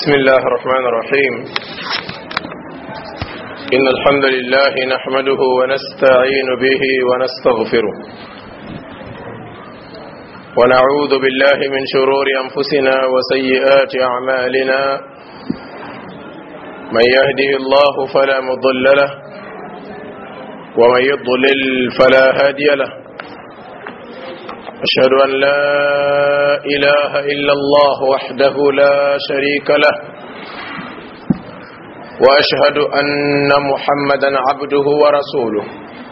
بسم الله الرحمن الرحيم إن الحمد لله نحمده ونستعين به ونستغفره ونعوذ بالله من شرور أنفسنا وسيئات أعمالنا من يهده الله فلا مضل له ومن يضلل فلا هادي له أشهد أن لا إله إلا الله وحده لا شريك له وأشهد أن محمدا عبده ورسوله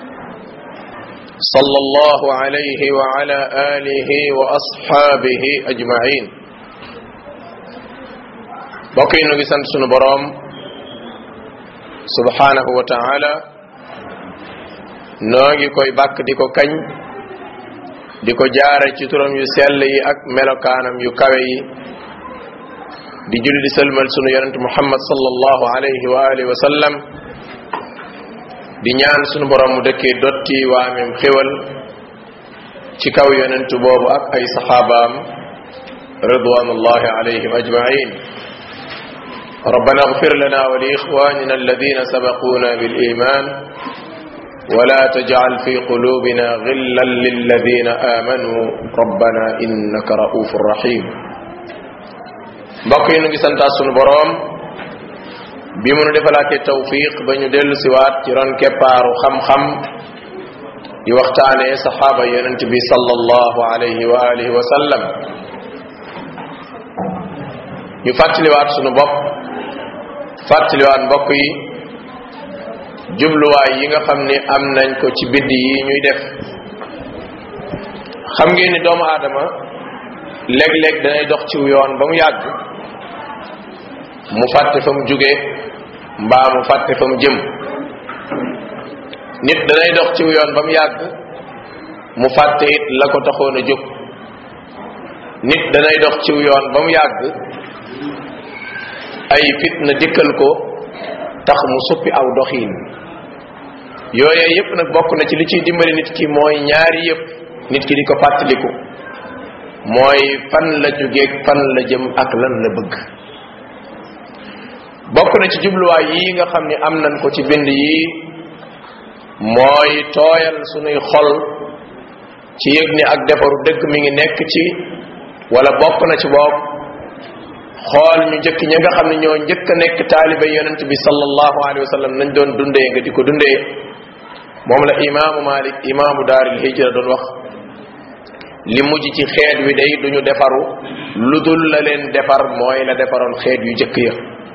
صلى الله عليه وعلى آله وأصحابه أجمعين بقي نغي سنت سونو بروم سبحانه وتعالى نوغي كوي باك ديكو كاج di ko jaare ci turam yu sell yi ak melokaanam yu kawe yi di julli di sëlmal sunu yonent muhammad sallallahu alayhi wa alihi wa sallam di ñaan sunu borom mu dëkkee dotti waamem xéwal ci kaw yonent boobu ak ay saxaabaam ridwanullahi alayhim ajmain ربنا اغفر لنا ولإخواننا الذين سبقونا بالإيمان ولا تجعل في قلوبنا غلا للذين آمنوا ربنا إنك رؤوف رحيم mbokk yi nu ngi santaat sunu boroom bi mu nu defalaatee tawfiq ba ñu dellu siwaat ci ron keppaaru xam-xam di waxtaanee saxaaba yonent bi sallallahu alayhi wa alihi wa sallam ñu fàttaliwaat sunu bopp fàttaliwaat mbokk yi jubluwaay yi nga xam ni am nañ ko ci bidd yi ñuy def xam ngeen ni doomu aadama léeg-léeg danay dox ci yoon ba mu yàgg mu fàtte fa mu jóge mbaa mu fàtte fa mu jëm nit danay dox ci yoon ba mu yàgg mu fàtte it la ko taxoon a jóg nit danay dox ci yoon ba mu yàgg ay fitna dikkal ko tax mu suppi aw doxiin yooye yépp nag bokk na ci li ciy dimbali nit ki mooy ñaari yépp nit ki di ko fàttaliku mooy fan la jógeeg fan la jëm ak lan la bëgg bokk na ci jubluwaay yi nga xam ni am nañ ko ci bind yi mooy tooyal sunuy xol ci yëg ni ak defaru dëgg mi ngi nekk ci wala bokk na ci bopp xool ñu njëkk ña nga xam ne ñoo njëkk a nekk taaliba yonent bi sallallahu alayhi wa sallam nañ doon dundee nga di ko dundee moom la imaamu malik imaamu daaril hijra doon wax li mujj ci xeet wi day duñu defaru lu dul la leen defar mooy la defaroon xeet yu njëkk ya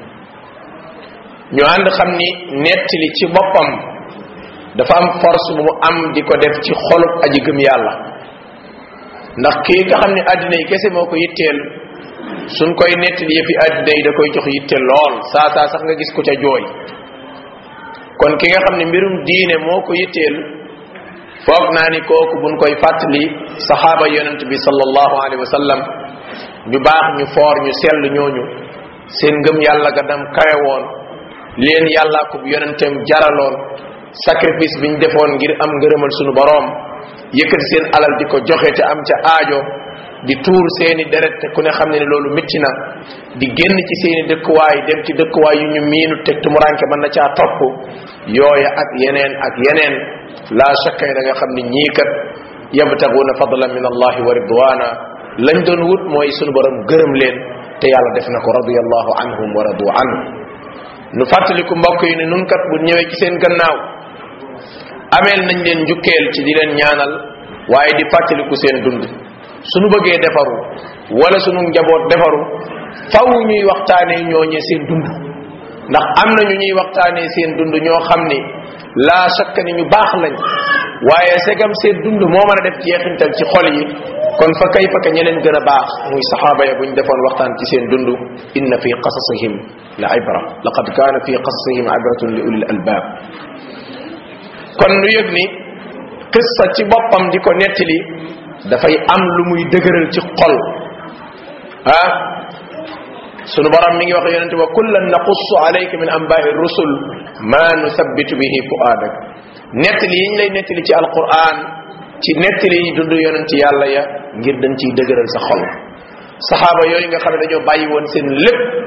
ñu ànd xam ni nettali ci boppam dafa am force bu mu am di ko def ci xolub aji gëm yàlla ndax kii nga xam ne àddina yi kese moo ko yitteel suñ koy nettali yëfi àddina yi da koy jox yitte lool saa saa sax nga gis ko ca jooy kon ki nga xam ne mbirum diine moo ko yitteel foog naa ni kooku buñ koy fàttali saxaaba yonent bi sallallahu alayhi wa sallam ñu baax ñu foor ñu sell ñooñu seen ngëm yàlla ga dam kawe woon leen yàlla ko yonenteem jaraloon sacrifice bi ñu defoon ngir am ngërëmal sunu boroom yëkkati seen alal di ko joxe te am ca aajo di tuur seeni deret te ku ne xam ne ne loolu métti na di génn ci seeni dëkkuwaay dem ci dëkkuwaay yu ñu miinu teg tumuranke mën na caa topp yooya ak yeneen ak yeneen la shakka da nga xam ne ñii kat yabtaguuna fadlan min allahi wa ridwana lañ doon wut mooy sunu borom gërëm leen te yàlla def na ko radiyallahu anhum wa radu anhu nu fàttaliku mbokk yi ne nun kat bu ñëwee ci seen gannaaw ameel nañ leen njukkeel ci di leen ñaanal waaye di fàttaliku seen dund suñu bëggee defaru wala sunu njaboot defaru faw ñuy waxtaanee ñooñee seen dund ndax am na ñu ñuy waxtaanee seen dund ñoo xam ni laa shakka ni ñu baax lañ waaye segam seen dund moo mën a def jeexintal ci xol yi kon fa kay fa ka ñeneen gën a baax muy saxaaba ya buñ defoon waxtaan ci seen dund inna fi qasasihim la ibra laqad kaana fi qasasihim ibratun li ulil albab kon nu yëg ni qissa ci boppam di ko nettali dafay am lu muy dëgëral ci xol ah sunu borom mi ngi wax yonente wa kullan naqussu alayka min anba'i rusul ma nuthabbitu bihi fuadak nettali yiñ lay nettali ci alquran ci nettali yi dund yonent yàlla ya ngir dañ ciy dëgëral sa xol saxaaba yooyu nga xam ne dañoo bàyyi woon seen lépp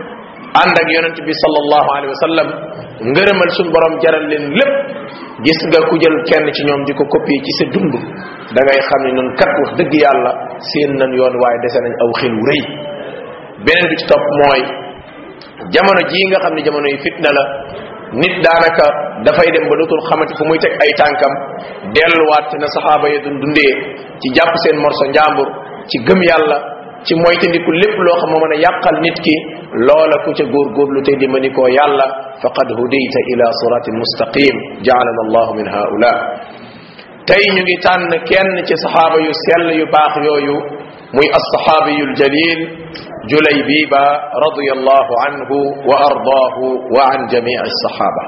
ànd ak yonent bi sallallahu alayhi wa sallam ngërëmal suñ borom jaral leen lépp gis nga ku jël kenn ci ñoom di ko copier ci sa dund da ngay xam ne noonu kat wax dëgg yàlla seen nan yoon waaye dese nañ aw xel wu rëy beneen bi ci topp mooy jamono jii nga xam ne jamono yi fitna la nit daanaka dafay dem ba dootul xamati fu muy teg ay tànkam delluwaat na saxaaba ya dun dundee ci jàpp seen morso njàmbur ci gëm yàlla ci moytandiku lépp loo xam moo mën a yàqal nit ki loola ku ca góorgóorlu te dimbali koo yàlla faqad hudayta ila siratin mustaqim jaalana allahu min haula tey ñu ngi tànn kenn ci saxaaba yu sell yu baax yooyu muy alsaxaabiyu ljalil julaybiba radiallahu anhu wa ardaahu wa an jamii alsaxaaba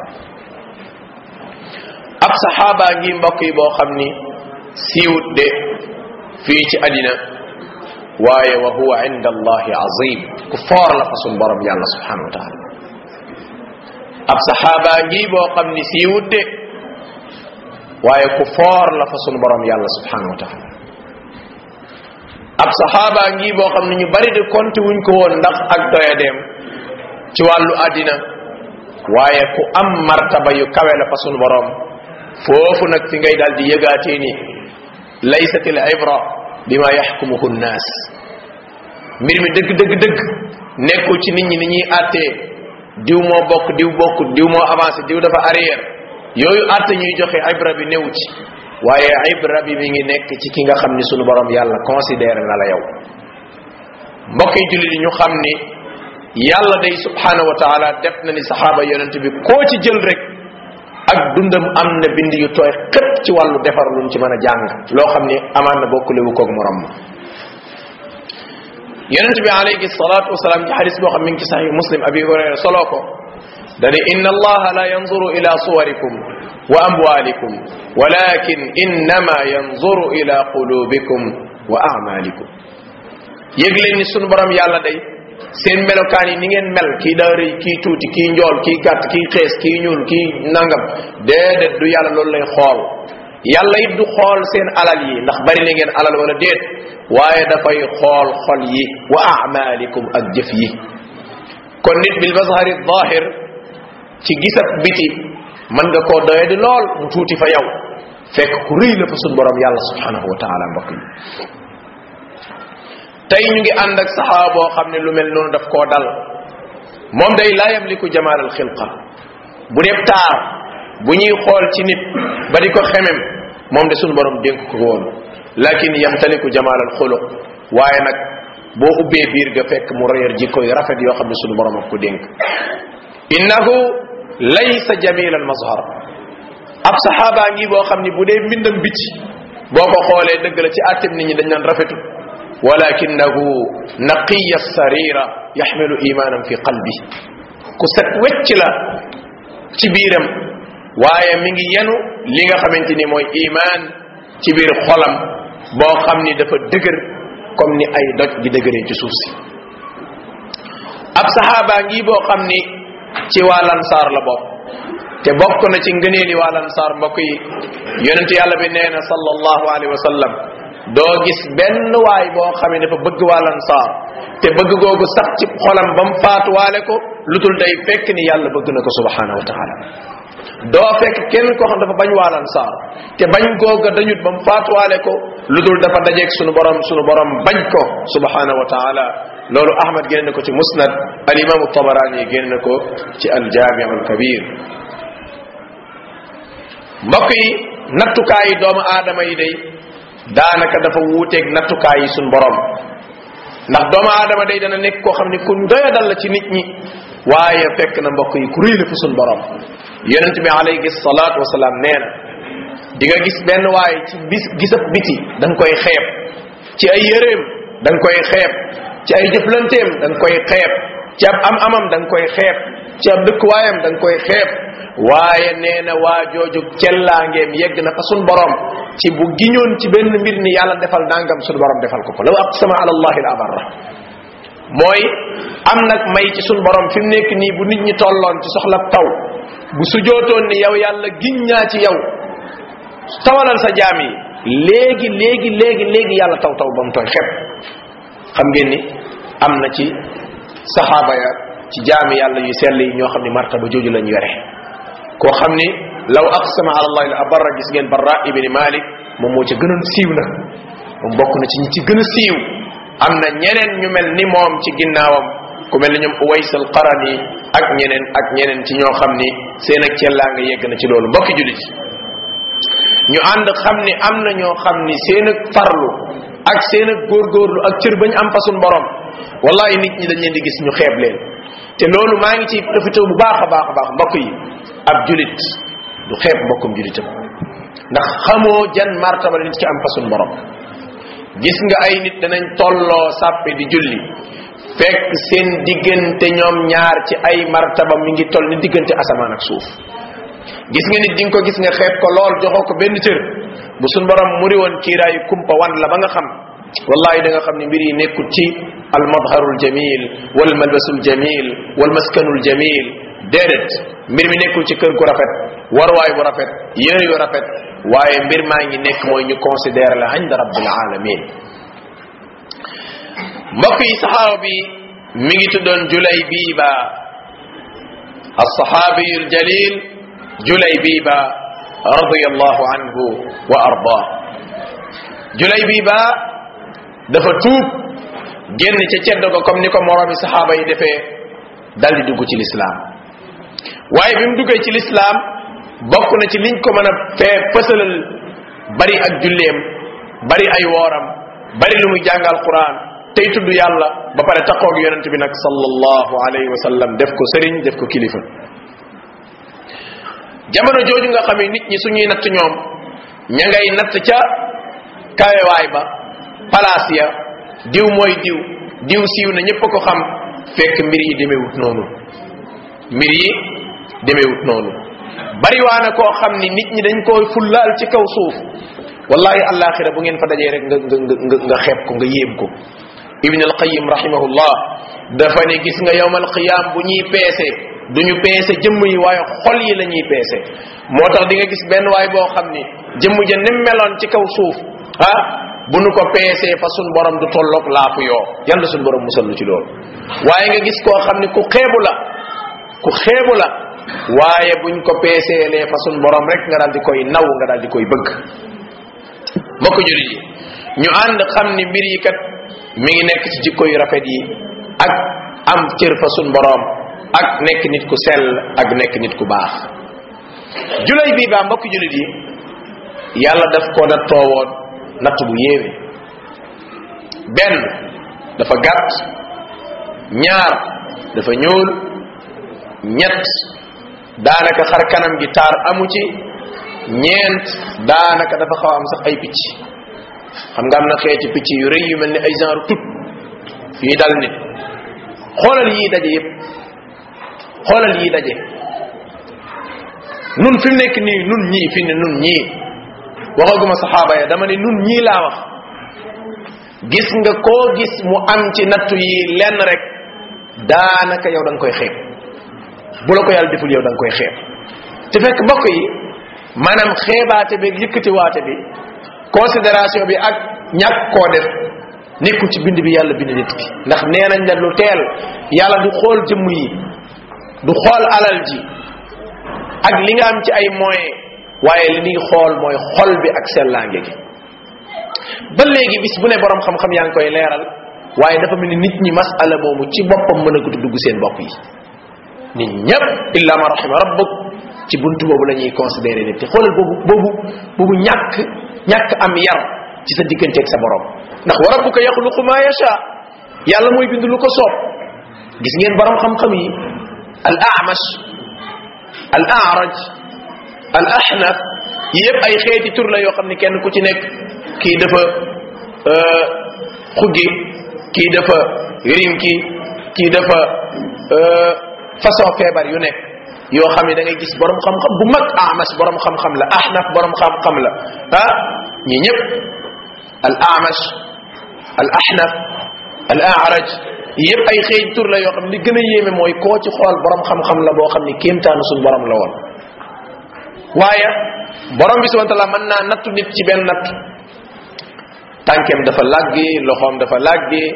ab saxaaba ngi mbokk yi boo xam ni siiwut de fii ci àddina waaye wa huwa inda allahi azim ku foor la fa sun borom yàlla subhanahu wa taala ab saxaaba ngi boo xam ni siiwut de waaye ku foor la fa sun borom yàlla subhanahu wa taala ab saxaaba ngi boo xam ne ñu bari de konti wuñ ko woon ndax ak doyadeem ci wàllu àddina waaye ku am martaba yu kawe la fa sun borom foofu nag fi ngay daal di yëgaatee ni laysat al ibra bima yaxkumuhu nnaas mbir mi dëgg dëgg dëgg nekkul ci nit ñi ni ñuy àttee diw moo bokk diw bokkut diw moo avancé diw dafa arrière yooyu àtte ñuy joxe ibra bi néew ci waaye ibra bi mi ngi nekk ci ki nga xam ni sunu borom yàlla considéré na la yow mbokk yi jullit yi ñu xam ni yàlla day subhanahu wa taala def na ni saxaaba yonent bi koo ci jël rek ak dundam am na bind yu tooy xëpp ci wàllu defar luñ ci mën a jàng loo xam ni amaan na bokkulewu koog morom ma yonent bi alayhi salatu wasalaam ci xadis boo xam mi ngi ci saxih muslim abi hurayra soloo ko dani inna allaha la yanzuru ila suwarikum wa amwalikum walakin innama yanzuru ila qulubikum wa amalikum yëg leen ni sunu borom yàlla day seen melokaan yi ni ngeen mel kii daa rëy kii tuuti kii njool kii gàtt kii xees kii ñuul kii nangam déedéet du yàlla loolu lay xool yàlla it du xool seen alal yi ndax bari na ngeen alal wala déet waaye dafay xool xol yi wa amalikum ak jëf yi kon nit bil mazhari zahir ci gisab biti mën nga koo doye di lool mu tuuti fa yow fekk ku rëy la fa sun borom yàlla subhanahu wa taala mbokk yi tey ñu ngi ànd ak saxaaba boo xam ne lu mel noonu daf koo dal moom day laa yamliku jamaal al xilqa bu dee taar bu ñuy xool ci nit ba di ko xemem moom de sunu borom dénk ko woon lakin yamtaliku jamaal al xuluq waaye nag boo ubbee biir ga fekk mu réer jikko yu rafet yoo xam ne sunu borom ak ko dénk innahu laysa jamil al mazhar ab saxaabaa ngi boo xam ni bu dee mbindam biti boo ko xoolee dëgg la ci àttem nit ñi dañ naan rafetu walakinahu naqiya sarira yaxmilu imanan fi qalbi ku set wecc la ci biiram waaye mi ngi yenu li nga xamante ni mooy iman ci biir xolam boo xam ni dafa dëgër comme ni ay doj di dëgëree ci suuf si ab saxaaba ngi boo xam ni ci waa lansaar la bokk te bokk na ci ngëneeli waa lansaar mbokk yi yonent yàlla bi nee na sallallahu alayhi wa sallam doo gis benn waay boo xam ne dafa bëgg waa lansaar te bëgg googu sax ci xolam ba mu faatuwaale ko lu dul day fekk ni yàlla bëgg na ko subhanahu wa taala doo fekk kenn koo xam dafa bañ waa lansaar te bañ googa dañut ba mu faatuwaale ko lu dul dafa dajeeg sunu borom sunu borom bañ ko subhanahu wa taala loolu ahmad génn na ko ci musnad al imam tabarani génn na ko ci al jami al kabir mbokk yi nattukaayi doomu aadama yi day daanaka dafa wuuteeg nattukaay yi suñ borom ndax doomu aadama day dana nekk koo xam ne ku doyadal la ci nit ñi waaye fekk na mbokk yi ku rëy la fa suñ borom yonent bi alayhi salaatu wasalaam nee na di nga gis benn waaye ci bis gisab biti da nga koy xeeb ci ay yëreem da nga koy xeeb ci ay jëflanteem da nga koy xeeb ci ab am amam da nga koy xeeb ci ab dëkkuwaayam da nga koy xeeb waaye nee na waa jooju cellaangeem yegg na fa sun borom ci bu giñoon ci benn mbir ni yàlla defal nangam sun borom defal ko ko law aqsama ala allahi la abarra mooy am nag may ci sun borom fi mu nekk nii bu nit ñi tolloon ci soxla taw bu sujootoon ni yow yàlla giñ ñaa ci yow tawalal sa jaam yi léegi léegi léegi léegi yàlla taw taw ba mu tooy xepp xam ngeen ni am na ci saxaaba ya ci jaami yàlla yu sell yi ñoo xam ni martaba jooju lañ yore koo xam ni law aqsama ala allahi la abarra gis ngeen barra ibni malik moom moo ca gënoon siiw na moom bokk na ci ñi ci gën a siiw am na ñeneen ñu mel ni moom ci ginnaawam ku mel ni ñoom uways al qarani ak ñeneen ak ñeneen ci ñoo xam ni seen ak cellaa nga yegg na ci loolu mbokki julit ñu ànd xam ni am na ñoo xam ni seen ak farlu ak seen ak góorgóorlu ak cër bañ am fasun borom wallahi nit ñi dañ leen di gis ñu xeeb leen te loolu maa ngi ciy profité bu baax a baax a baax mbokk yi ab julit du xeeb mbokkum julitam ndax xamoo jan martaba la nit ki am fasun borom gis nga ay nit danañ tolloo sàppe di julli fekk seen diggante ñoom ñaar ci ay martaba mi ngi toll ni diggante asamaan ak suuf gis nga nit di nga ko gis nga xeeb ko lool joxoo ko benn cër bu suñ borom muri woon kiiraayu kumpa wan la ba nga xam wallahi da nga xam ne mbir yi nekkul ci al madharul jamil wal malbasul jamil wal maskanul jamil déedéet mbir mi nekkul ci kër gu rafet warwaay bu rafet yére yu rafet waaye mbir maa ngi nekk mooy ñu considéré la inda rabbil alamin mbokk yi saxaaba bi mi ngi tuddoon julay biiba alsaxaabiyu aljalil julay biiba radiallahu anhu wa arda julay biiba dafa tuub génn ca ceddo ko comme ni ko moroomi saxaaba yi defee dal di dugg ci lislaam waaye bi mu duggee ci lislaam bokk na ci liñ ko mën a fee fësalal bari ak julleem bari ay wooram bari lu muy jàngal quran tey tudd yàlla ba pare taqoog yonent bi nag sallallahu alayhi wa sallam def ko sëriñ def ko kilifa jamono jooju nga xamee nit ñi suñuy natt ñoom ña ngay natt ca kawewaay ba palaas ya diw mooy diw diw siiw na ñëpp a ko xam fekk mbir yi demewut noonu mbir yi demewut noonu bariwaana koo xam ni nit ñi dañ koy fullaal ci kaw suuf wallahi alaxira bu ngeen fa dajee rek nga nga nga nga xeeb ko nga yéem ko ibn alqayim rahimahullah dafa ne gis nga yowmal qiyam bu ñuy peese duñu peese jëmm yi waaye xol yi la ñuy peese moo tax di nga gis benn waay boo xam ni jëmm ja nim meloon ci kaw suuf ah bu nu ko peesee fa sun borom du tolloog laafu yoo yàlla sun borom musal lu ci loolu waaye nga gis koo xam ni ku xeebu la ku xeebu la waaye buñ ko peeseelee fa sun borom rek nga daal di koy naw nga daal di koy bëgg mbokk julit yi ñu ànd xam ni mbir yi kat mi ngi nekk ci jikko yu rafet yi ak am cër fa sun borom ak nekk nit ku sell ak nekk nit ku baax julay bii baa mbokk julit yi yàlla daf ko na toowoon natt bu yéeme benn dafa gàtt ñaar dafa ñuul ñett daanaka xar kanam gi taar amu ci ñeent daanaka dafa xaw am sax ay picc xam nga am na xeeti picc yu rëy yu mel ni ay genre tut yuy dal nit xoolal yii daje yépp xoolal yii daje nun fi mu nekk nii nun ñii fi ne nun ñii waxaguma saxaaba ya dama ne nun ñii laa wax gis nga koo gis mu am ci nattu yi lenn rek daanaka yow da nga koy xeeb bu la ko yàlla deful yow da nga koy xeeb te fekk mbokk yi maanaam xeebaate bi yëkkatiwaate bi considération bi ak ñàkk koo def nekkul ci bind bi yàlla bind nit ki ndax nee nañ la lu teel yàlla du xool jëmm yi du xool alal ji ak li nga am ci ay moyens waaye li ñuy xool mooy xol bi ak sellaange gi ba léegi bis bu ne borom xam-xam yaa ngi koy leeral waaye dafa mel ni nit ñi masala moomu ci boppam mën a ko dugg seen bopp yi nit ñépp illa ma rahima rabbuk ci buntu boobu la ñuy considéré nit te xoolal boobu boobu boobu ñàkk ñàkk am yar ci sa digganteeg sa borom ndax wa rabbuka yaxluqu ma yasha yàlla mooy bind lu ko soob gis ngeen borom xam-xam yi al amash al araj al ahnaf yépp ay xeeti tur la yoo xam ne kenn ku ci nekk kii dafa xuggi kii dafa rinki kii dafa façon feebar yu nekk yoo xam ne da ngay gis borom xam-xam bu mag amash borom xam-xam la ahnaf borom xam-xam la ah ñi ñëpp al amash al ahnaf al araj yëpp ay xëy tur la yoo xam ne li gën a yéeme mooy koo ci xool borom xam-xam la boo xam ne kéemtaanu suñ borom la woon waaye borom bi subhanahu wa taala mën naa nattu nit ci benn natt tànkeem dafa làggi loxoom dafa làggi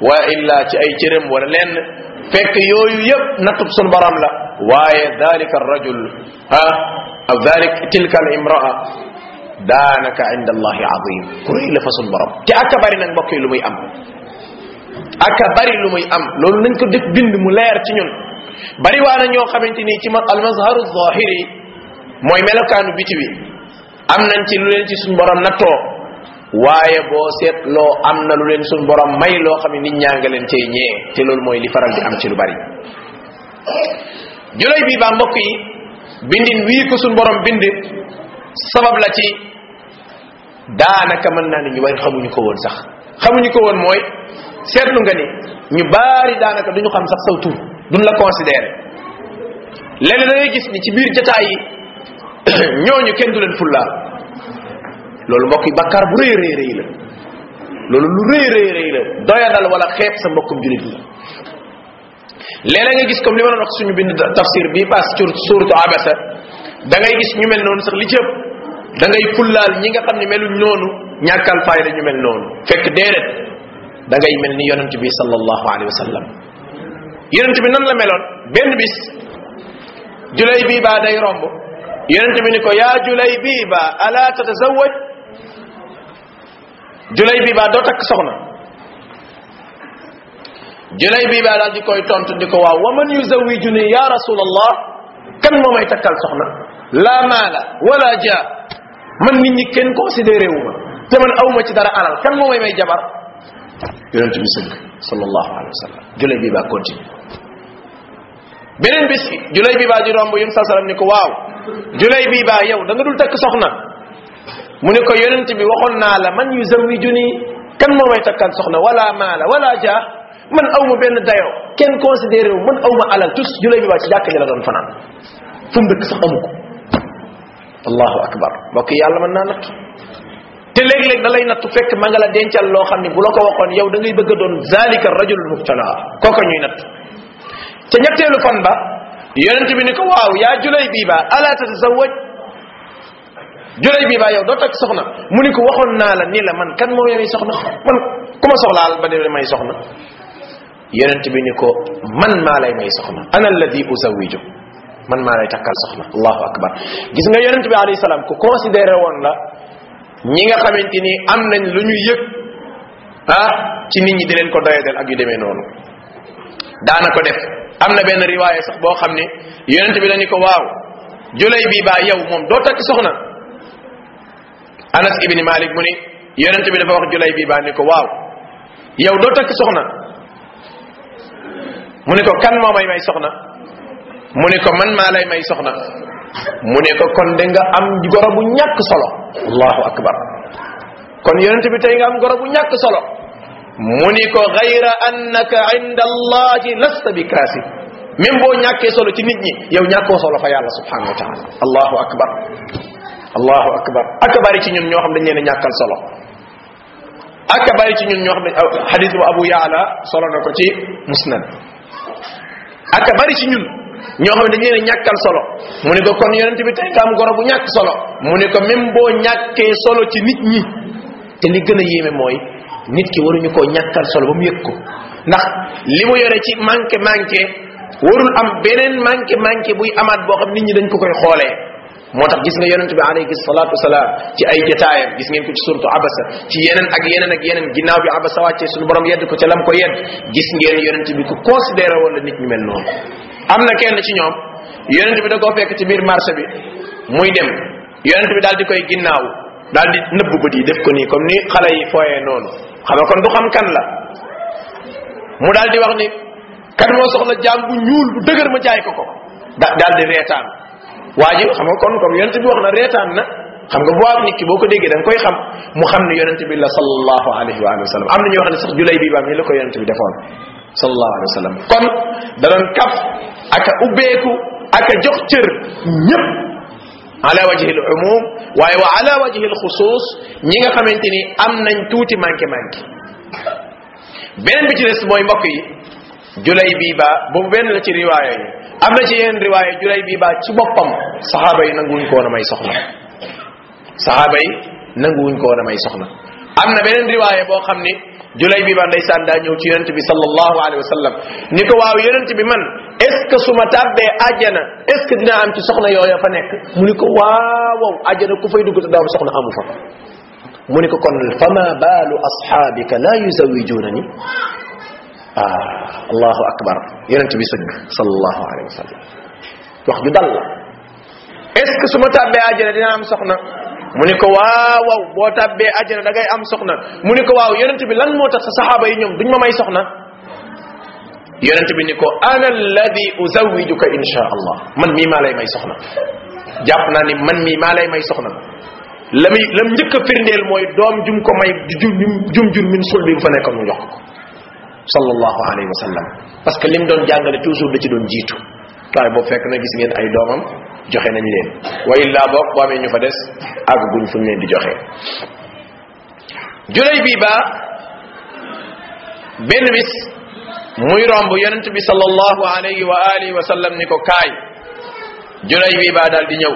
wa illa ci ay cërëm wala lenn fekk yooyu yëpp nattub sun borom la waaye dalika rajul ha aw dalik tilka al imraa daanaka inda allahi azim ku rëy la fa sun borom te aka bari nag mbokk yi lu muy am aka bari lu muy am loolu nañ ko def bind mu leer ci ñun bari waa na ñoo xamante ni ci ma al mazharu zahiri mooy melokaanu biti wi am nañ ci lu leen ci suñ borom nattoo waaye boo seetloo am na lu leen suñ borom may loo xam ne nit ñaa nga leen cay ñee te loolu mooy li faral di am ci lu bari julay bii baa mbokk yi bindin wii ko suñ borom bind sabab la ci daanaka mën naa ne ñu bari xamuñu ko woon sax xamuñu ko woon mooy seetlu nga ni ñu baari daanaka duñu xam sax saw tur duñ la considéré léeg da ngay gis ni ci biir jataay yi ñooñu kenn du leen fullaal loolu mbokk yi bakkaar bu rëy rëy rëy la loolu lu rëy rëy rëy la doyadal wala xeeb sa mbokkum julit la léeg nga gis comme li ma doon wax suñu bind tafsir bii pass ci suuratu abasa da ngay gis ñu mel noonu sax li ci ëpp da ngay fullaal ñi nga xam ne meluñ noonu ñàkkal fayda ñu mel noonu fekk déedéet da ngay mel ni yonent bi sallallahu alayhi wa sallam yonent bi nan la meloon benn bis julay bii baa day romb yonent bi ni ko yaa julay bii baa ala tatazawaj julay bii baa doo takk soxna julay bii baa daal di koy tontu di ko waaw wa man yuzawijuni ya rasulallah kan moo may takkal soxna la maala wala ja man nit ñi kenn considéré wu ma te man awma ci dara alal kan moo may may jabar yonent bi sëgg sallallahu alayhi wa sallam julay bii baa continue beneen bis julay bii baa di romb yun saa sallam ni ko waaw julay bii baa yow da nga dul takk soxna mu ne ko yonent bi waxoon naa la man yuzawijuni kan moo may takkal soxna wala maala wala ja man aw ma benn dayo kenn considéré wu man aw ma alal tus julay bi baa ci jàkka ji la doon fanaan fu mu dëkk sax amu ko allahu akbar mbokk yàlla mën naa natt te léeg-léeg da lay nattu fekk ma nga la dencal loo xam ne bu la ko waxoon yow da ngay bëgg a doon zalika rajulul mubtala kooka ñuy natt te ñetteelu fan ba yonent bi ni ko waaw yaa julay bii baa ala tatazawaj julay bii baa yow doo takk soxna mu ni ko waxoon naa la ni la man kan moo may soxna man ku ma soxlaal ba de may soxna yonent bi ni ko man maa lay may soxna ana alladi usawiju man maa lay takkal soxna allahu akbar gis nga yonent bi alayhi salaam ku considéré woon la ñi nga xamante ni am nañ lu ñuy yëg ah ci nit ñi di leen ko doyadel ak yu demee noonu daana ko def am na benn riwaaye sax boo xam ne yonent bi dañu ko waaw julay bii baa yow moom doo takk soxna anas ibni malik mu ni yonent bi dafa wax julay bii baa ni ko waaw yow doo takk soxna mu ne ko kan moo may may soxna mu ne ko man maa lay may soxna mu ne ko kon de nga am goro bu ñàkk solo allahu akbar kon yonent bi tey nga am goro bu ñàkk solo mu ni ko gayra annaka inda allahi lasta bi kaasi même boo ñàkkee solo ci nit ñi yow ñàkkoo solo fa yàlla subhanahu wa taala allahu akbar allahu akbar aka bari ci ñun ñoo xam dañ leen a ñàkkal solo aka bari ci ñun ñoo xam ne xadis bu abu yaala solo na ko ci musnad aka bari ci ñun ñoo xam ne dañu leen a ñàkkal solo mu ne ko kon yonent bi tey nga am goro bu ñàkk solo mu ne ko même boo ñàkkee solo ci nit ñi te li gën a yéeme mooy nit ki waruñu koo ñàkkal solo ba mu yëg ko ndax li mu yore ci manqué manqué warul am beneen manqué manqué buy amaat boo xam nit ñi dañ ko koy xoolee moo tax gis nga yonent bi alayhi salatu wasalaam ci ay jotaayam gis ngeen ko ci suratu abasa ci yeneen ak yeneen ak yeneen ginnaaw bi abasa wàccee suñu borom yedd ko ca lam ko yedd gis ngeen yonent bi ku considéré woon la nit ñu mel noonu am na kenn ci ñoom yonent bi da koo fekk ci biir marché bi muy dem yonent bi daal di koy ginnaaw daal di nëbb bët yi def ko nii comme ni xale yi fooyee noonu xam nga kon du xam kan la mu daal di wax ni kan moo soxla jaam bu ñuul bu dëgër ma jaay ko ko da daal di reetaan waa ji xam nga kon comme yonent bi wax na reetaan na xam nga bu nit ki boo ko déggee da nga koy xam mu xam ne yonent bi la sallallahu alayhi wa alihi wa sallam am na ñu wax ne sax julay bi baam ni la ko yonent bi defoon sallallahu alayhi wa sallam kon da doon kaf aka ubbeeku aka jox cër ñëpp ala wajhi al umum waaye wa ala wajhi al xusus ñi nga xamante ni am nañ tuuti manqué manqué beneen bi ci des mooy mbokk yi julay bii ba boobu benn la ci riwaaya yi am na ci yeneen riwaaya julay bii ba ci boppam saxaaba yi nanguwuñ ko woon a may soxna saxaaba yi nanguwuñ ko woon a may soxna am na beneen riwaaye boo xam ni julay bi ba ndeysaan daa ñëw ci yonent bi sallallahu alayhi wa sallam ni ko waaw yonent bi man est ce que su ma tàbbee àjjana est ce que dina am ci soxna yooya fa nekk mu ni ko waaw waaw àjjana ku fay dugg te daaw soxna amu fa mu ni ko kon fama baalu asxaabika la yuzawijuna ni ah allahu akbar yonent bi sëgg sallallahu alayhi wa sallam wax ju dal la est ce que su ma tàbbee àjjana dina am soxna mu ni ko waaw waaw boo tàbbee àjjana da ngay am soxna mu ni ko waaw yonent bi lan moo tax sa saxaaba yi ñoom duñ ma may soxna yonent bi ni ko ana alladi uzawijuka insha allah man mii maa lay may soxna jàpp naa ni man mii maa lay may soxna la muy lam njëkk a firndeel mooy doom jum ko may jum jum jur min sul bi mu fa nekkoon mu jox ko sallallahu alayhi wa sallam parce que lim doon jàngale toujours da ci doon jiitu waaye boobu fekk na gis ngeen ay doomam joxe nañ leen wa illaa boog boo amee ñu fa des àgg guñ fuñ leen di joxe julay bii ba benn bis muy romb yonent bi sallallahu alayhi wa alihi wa sallam ni ko kaay julay bii ba daal di ñëw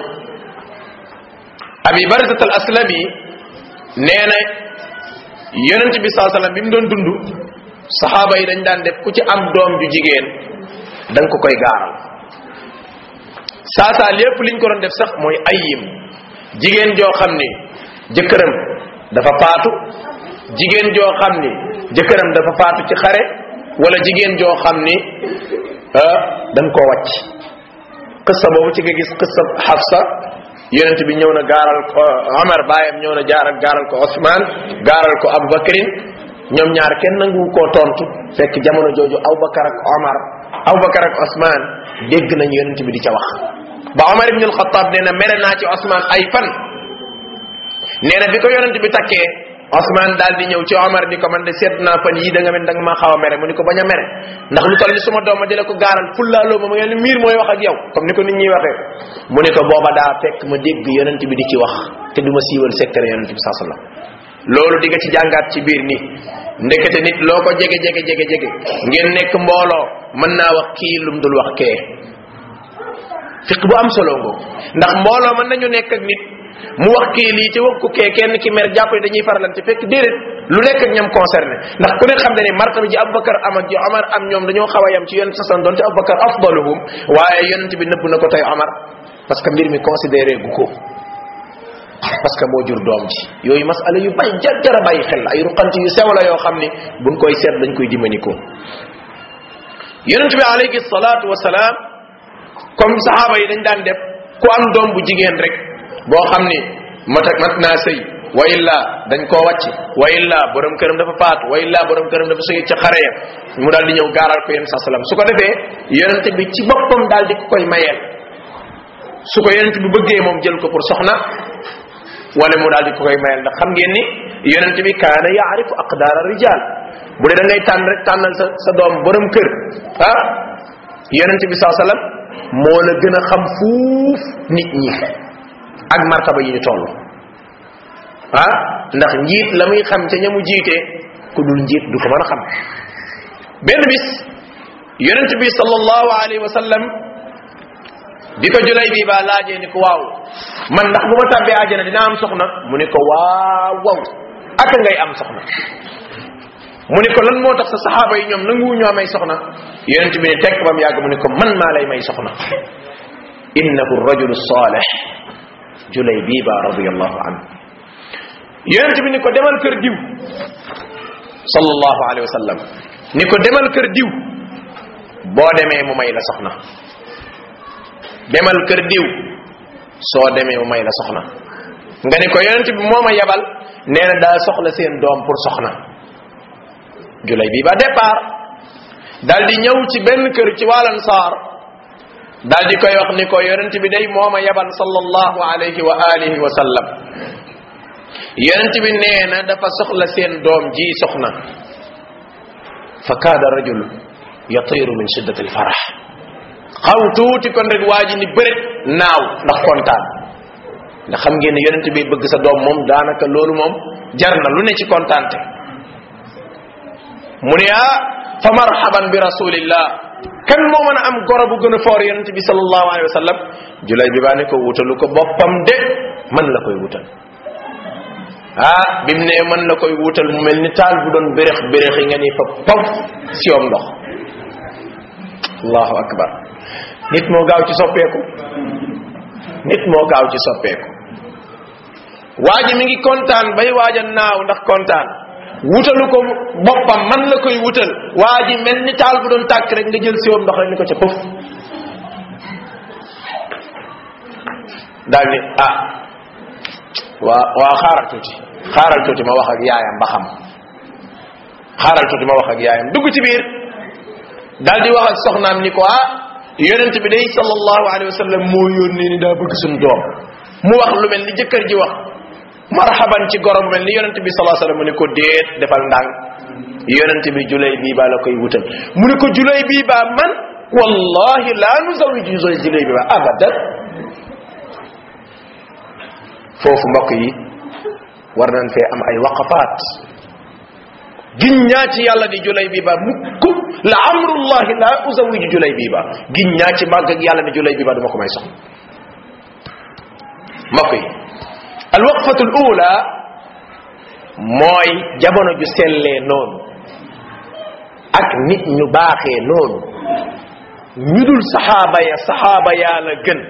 abi barzat al aslami nee na yonent bi saa sallam bi mu doon dund saxaaba yi dañ daan def ku ci am doom ju jigéen da nga ko koy gaaral saa saa lépp liñ ko doon def sax mooy ayim jigéen joo xam ni jëkkëram dafa faatu jigéen joo xam ni jëkkëram dafa faatu ci xare wala jigéen joo xam ni dañ koo wàcc qissa boobu ci nga gis qissa Hafsa yonent bi ñëw na gaaral ko Omar baayam ñëw na jaaral gaaral ko Ousmane gaaral ko Abubakrin ñoom ñaar kenn nangu koo tontu fekk jamono jooju Abubakar ak Omar Abubakar ak Ousmane dégg nañ yonent bi di ca wax ba Omar ibn al-Khattab nee na mere naa ci Ousmane ay fan nee na bi ko yonent bi takkee Ousmane daal di ñëw ci Omar ni ko man de seet naa fan yii da nga mel da nga maa xaw a mere mu ni ko bañ a mere ndax lu toll ni suma doom ma di la ko gaaral fullaaloo ma ma ngeen miir mooy wax ak yow comme ni ko nit ñi waxee mu ni ko booba daa fekk ma dégg yonent bi di ci wax te du ma siiwal secret yonent bi saa sallam loolu di nga ci jàngaat ci biir ni ndekete nit loo ko jege jege jege jege ngeen nekk mbooloo mën naa wax kii lum dul wax kee fiq bu am solo ngoo ndax mbooloo mën nañu nekk ak nit mu wax kii lii ci wax ko kee kenn ki mer jàpp ne dañuy faralante fekk déedéet lu nekk ak ñam concerné ndax ku ne xam ne ni martaba ji Abubakar am ak ji Omar am ñoom dañoo xaw a yam ci yonent sasan doonte Abubakar afdaluhum waaye yonent bi nëbb na ko tey Omar parce que mbir mi considéré gu ko parce que moo jur doom ji yooyu masala yu bay jar jara bàyyi xel ay ruqante yu sew la yoo xam ni buñ koy seet dañ koy dimaniko yonent bi alayhi salaatu wasalaam comme saxaaba yi dañ daan def ku am doom bu jigéen rek boo xam ni mat mat naa sëy wa illa dañ koo wàcc wa illa borom këram dafa faatu wa illa borom këram dafa sëy ca xare ya mu daal di ñëw gaaral ko yonent saa salaam su ko defee yonent bi ci boppam daal di ko koy mayeel su ko yonent bi bëggee moom jël ko pour soxna wala mu daal di ko koy mayal ndax xam ngeen ni yonent bi kaana yaarifu aqdaara rijal bu dee da ngay tànn rek tànnal sa sa doom borom kër ah yonent bi saa sallam moo la gën a xam fuuf nit ñi ak martaba yi ñu toll ah ndax njiit la muy xam ca ñamu jiite ku dul njiit du ko mën a xam benn bis yonent bi sallallahu alayhi wa sallam bi ko julay bi ba laajee ni ko waaw man ndax bu ma tàbbee àjjana dina am soxna mu ni ko waaw waaw aka ngay am soxna mu ni ko lan moo tax sa saxaaba yi ñoom nanguwu ñoo may soxna yonent bi ne tekk ba mu yàgg mu ni ko man maa lay may soxna innahu rajulu salih julay bii ba radiallahu anhu yonent bi ni ko demal kër diw sallallahu alayhi wa sallam ni ko demal kër diw boo demee mu may la soxna demal kër diw soo demee mu may la soxna nga ni ko yonent bi moo ma yebal nee na daa soxla seen doom pour soxna julay bii ba départ daal di ñëw ci benn kër ci wàllan saar daal di koy wax ni ko yonent bi day moo ma yebal sallallahu alayhi wa alihi wa sallam yonent bi nee na dafa soxla seen doom ji soxna fa kaada rajul yatiru min shiddati alfarah xaw tuuti kon rek waa ji ni bërit naaw ndax kontaan ndax xam ngeen ne yonent bi bëgg sa doom moom daanaka loolu moom jar na lu ne ci kontaante mu ne ah fa marhaban bi rasulillah kan moo mën a am goro bu gën a foor yonent bi sallallahu alayhi wa sallam julay bi baa ne ko wutalu ko boppam de man la koy wutal ah bi mu ne mën la koy wutal mu mel ni taal bu doon bérex bérex yi nga ni fa pof siyoom ndox allahu akbar nit moo gaaw ci soppeeku nit moo gaaw ci soppeeku waa ji mi ngi kontaan bay waaja naaw ndax kontaan wutalu ko boppam man la koy wutal waa ji mel ni taal bu doon tàkk rek nga jël siwoom ndox rek ni ko ca pëf daal ni ah waa waa xaaral tuuti xaaral tuuti ma wax ak yaayam ba xam xaaral tuuti ma wax ak yaayam dugg ci biir daal di wax ak soxnaam ni ko ah yonent bi day sallallahu alayhi wa sallam moo yónnee ni daa bëgg suñu doom mu wax lu mel ni jëkkër ji wax marhaban ci gorom mel ni yonent bi sallallahu alayhi wa sallam mu ne ko déet defal ndànk yonent bi julay bii baa la koy wutal mu ne ko julay bii baa man wallahi laa nuzawiju julay bii baa abadan foofu mbokk yi war nañ fee am ay waqafaat giññaa ci yàlla di julay bii ba mukk la amrullahi la uzawiju julay bii ba giññaa ci màgg ak yàlla ni julay bii ba duma ko may soxna mbokk yi al waqfatu al ula mooy jamono ju sellee noonu ak nit ñu baaxee noonu ñu dul saxaaba ya saxaaba yaa la gën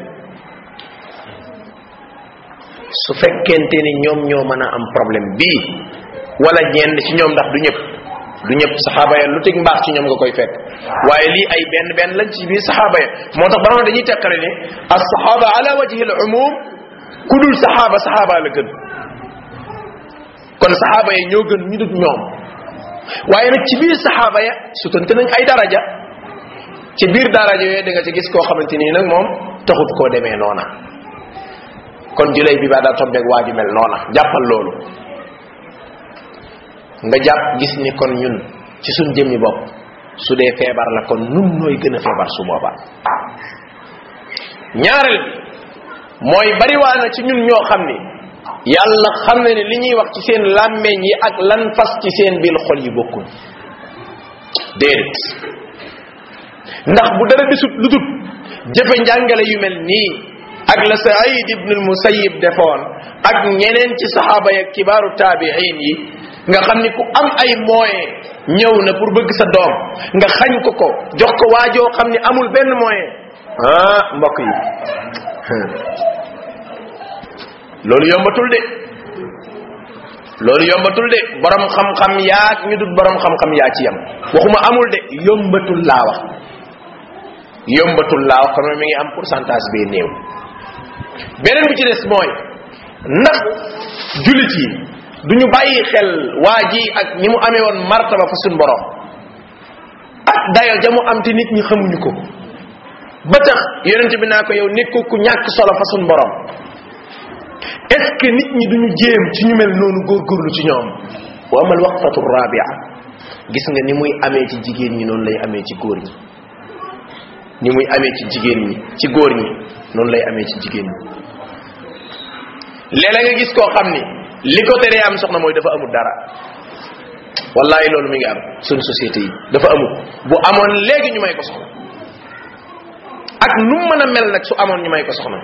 su fekkente ni ñoom ñoo mën a am problème bii wala ñenn ci ñoom ndax du ñëpp du ñëpp saxaaba ya lu teg mbaax ci ñoom nga koy fekk waaye lii ay benn benn lañ ci biir saxaaba ya moo tax borom dañuy teqale ne as saxaaba ala wajhi al umum ku dul saxaaba saxaaba la gën kon saxaaba ya ñoo gën ñu dul ñoom waaye nag ci biir saxaaba ya sutante nañ ay daraja ci biir daraja yooyu da nga ci gis koo xamante nii nag moom taxut koo demee noona kon julay bi baa daa tombeeg waa ju mel noona jàppal loolu nga jàpp gis ni kon ñun ci suñ jëmmi bopp su dee feebar la kon nun nooy gën a feebar su boobaa ñaareel bi mooy bariwaa na ci ñun ñoo xam ni yàlla xam na ne li ñuy wax ci seen làmmeñ yi ak lan fas ci seen biir xol yi bokkul déedéet ndax bu dara desut lu dut jëfe njàngale yu mel nii ak la saïd ibn al musayyib defoon ak ñeneen ci saxaaba ya kibaaru taabiin yi nga xam ni ku am ay moyen ñëw na pour bëgg sa doom nga xañ ko ko jox ko waajoo xam ni amul benn moyen ah mbokk yi loolu yombatul de loolu yombatul de borom xam-xam yaak ñu dut borom xam-xam yaa ci yam waxuma amul de yombatul laa wax yombatul laa wax kon mi ngi am pourcentage bee néew beneen bi ci des mooy ndax julit yi duñu bàyyi xel waa ji ak ni mu amee woon martaba fa suñ borom ak dayo ja mu am te nit ñi xamuñu ko ba tax yonent bi naa ko yow nit ku ku ñàkk solo fa suñ borom est ce que nit ñi duñu jéem ci ñu mel noonu góorgóorlu ci ñoom wa amal waqfatu rabia gis nga ni muy amee ci jigéen ñi noonu lay amee ci góor ñi ni muy amee ci jigéen ñi ci góor ñi noonu lay amee ci jigéen ñi léeg-léeg nga gis koo xam ni li ko teree am soxna mooy dafa amul dara wallahi loolu mi ngi am suñu société yi dafa amul bu amoon léegi ñu may ko soxna ak nu mu mën a mel nag su amoon ñu may ko soxna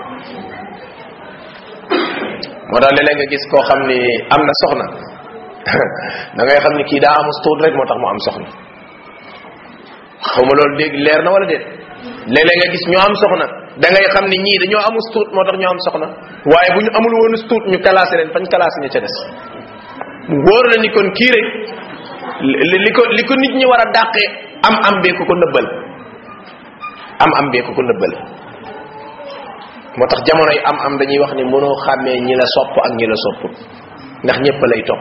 moo tax léeg-léeg nga gis koo xam ni am na soxna da ngay xam ni kii daa amus tuut rek moo tax mu am soxna xaw ma loolu dégg leer na wala déet léeg-léeg nga gis ñoo am soxna da ngay xam ni ñii dañoo amus tuut moo tax ñoo am soxna waaye bu ñu amul woon tuut ñu classé leen fañ classé ña ca des wóor na ni kon kii rek li ko li ko nit ñi war a dàqee am am bee ko ko nëbbal am am bee ko ko nëbbal moo tax jamono yi am am dañuy wax ni mënoo xàmmee ñi la sopp ak ñi la sopput ndax ñëpp lay topp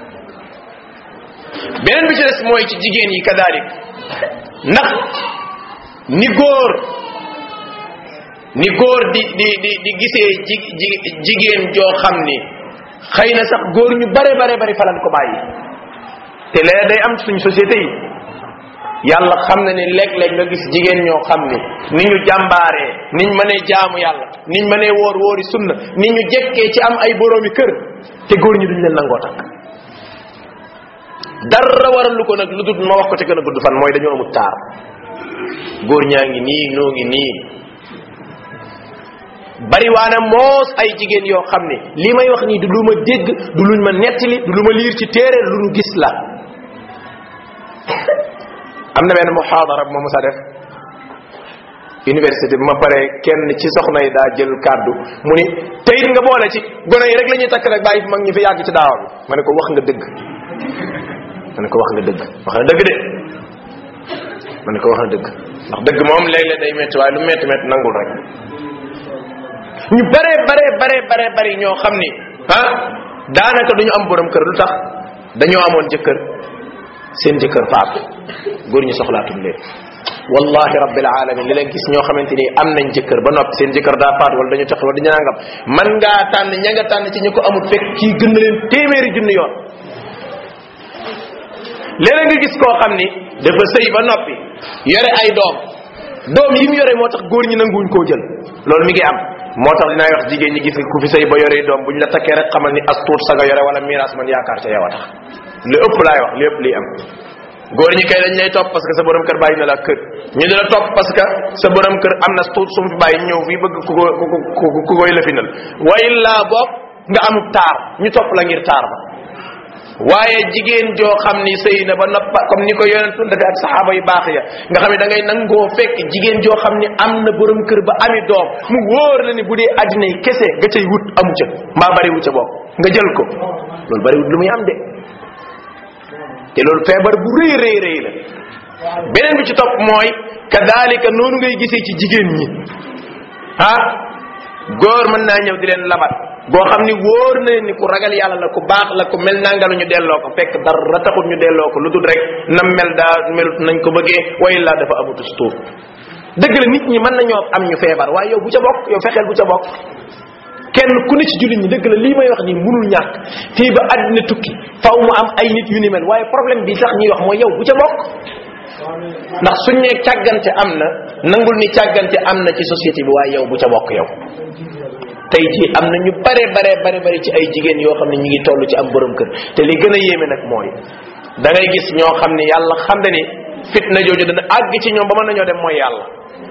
beneen bi ci des mooy ci jigéen yi kadalik ndax ni góor ni góor di di di di gisee ji ji jigéen joo xam ni xëy na sax góor ñu bare bare bari falan ko bàyyi te léeg day am ci suñu société yi yàlla xam na ni léeg-léeg nga gis jigéen ñoo xam ni ni ñu jàmbaaree niñ mënee jaamu yàlla niñ mënee woor woori sunna ni ñu jekkee ci am ay boroomi kër te góor ñi duñ leen nangoo takk dara waral lu ko nag lu dul ma wax ko te gën a gudd fan mooy dañoo amut taar góor ñaa ngi nii noo ngi nii bari waana moos ay jigéen yoo xam ne li may wax nii du lu ma dégg du luñ ma nettali du lu ma liir ci téere lu nu gis la am na benn muhaadara bu ma mos a def université bi ma pare kenn ci soxna yi daa jël kàddu mu ni te it nga boole ci gone yi rek la ñuy takk rek bàyyi fi mag ñi fi yàgg ci daawa bi ma ne ko wax nga dëgg ma ne ko wax nga dëgg wax nga dëgg de ma ne ko wax nga dëgg ndax dëgg moom léeg-léeg day métti waaye lu métti métti nangul rek ñu bare bare bare bare bari ñoo xam ni ah daanaka duñu am borom kër lu tax dañoo amoon jëkkër seen jëkkër faatu góor ñi soxlaatuñ leen wallahi rabbil alamin li leen gis ñoo xamante ni am nañ jëkkër ba noppi seen jëkkër daa faatu wala dañu tax wala dañu nangam man ngaa tànn ña nga tànn ci ñu ko amul fekk kii gën na leen téeméeri junni yoon léeg-léeg nga gis koo xam ni dafa sëy ba noppi yore ay doom doom yi mu yore moo tax góor ñi nanguwuñ koo jël loolu mi ngi am moo tax dinaay wax jigéen ñi gis ku fi sëy ba yore doom buñ la takkee rek xamal ni as tuut sa nga yore wala miraas man yaakaar ca yow a tax li ëpp laay wax li ëpp liy am góor ñi kay dañ lay topp parce que sa borom kër bàyyi na la kër ñu di la topp parce que sa borom kër am na tuut su mu fi bàyyi ñëw fii bëgg ku ko ku ko ku koy lëfinal way laa boog nga amub taar ñu topp la ngir taar ba waaye jigéen joo xam ni sëy na ba noppa comme ni ko yonentu dafa ak saxaaba yu baax ya nga xam ne da ngay nangoo fekk jigéen joo xam ni am na borom kër ba ami doom mu wóor la ni bu dee addina yi kese nga cay wut amu ca mbaa bari wu ca bopp nga jël ko loolu bari wut lu muy am de te loolu feebar bu rëy rëy rëy la beneen bi ci topp mooy kadalika noonu ngay gisee ci jigéen ñi ah góor mën naa ñëw di leen labat boo xam ni wóor na leen ni ku ragal yàlla la ku baax la ku mel nangalu ñu delloo ko fekk dara taxut ñu delloo ko lu dul rek nam mel daa melut nañ ko bëggee way laa dafa amutus tuur dëgg la nit ñi mën nañoo am ñu feebar waaye yow bu ca bokk yow fexeel bu ca bokk kenn ku ne ci jullit ñi dëgg la lii may wax nii munul ñàkk fii ba àddina tukki faw mu am ay nit yu ni mel waaye problème bi tax ñuy wax mooy yow bu ca bokk ndax suñ ne càggante am na nangul ni càggante am na ci société bi waaye yow bu ca bokk yow tey jii am na ñu bare bare bare bare ci ay jigéen yoo xam ne ñu ngi toll ci am borom kër te li gën a yéeme nag mooy da ngay gis ñoo xam ne yàlla xam na ni fitna jooju dana àgg ci ñoom ba mën nañoo dem mooy yàlla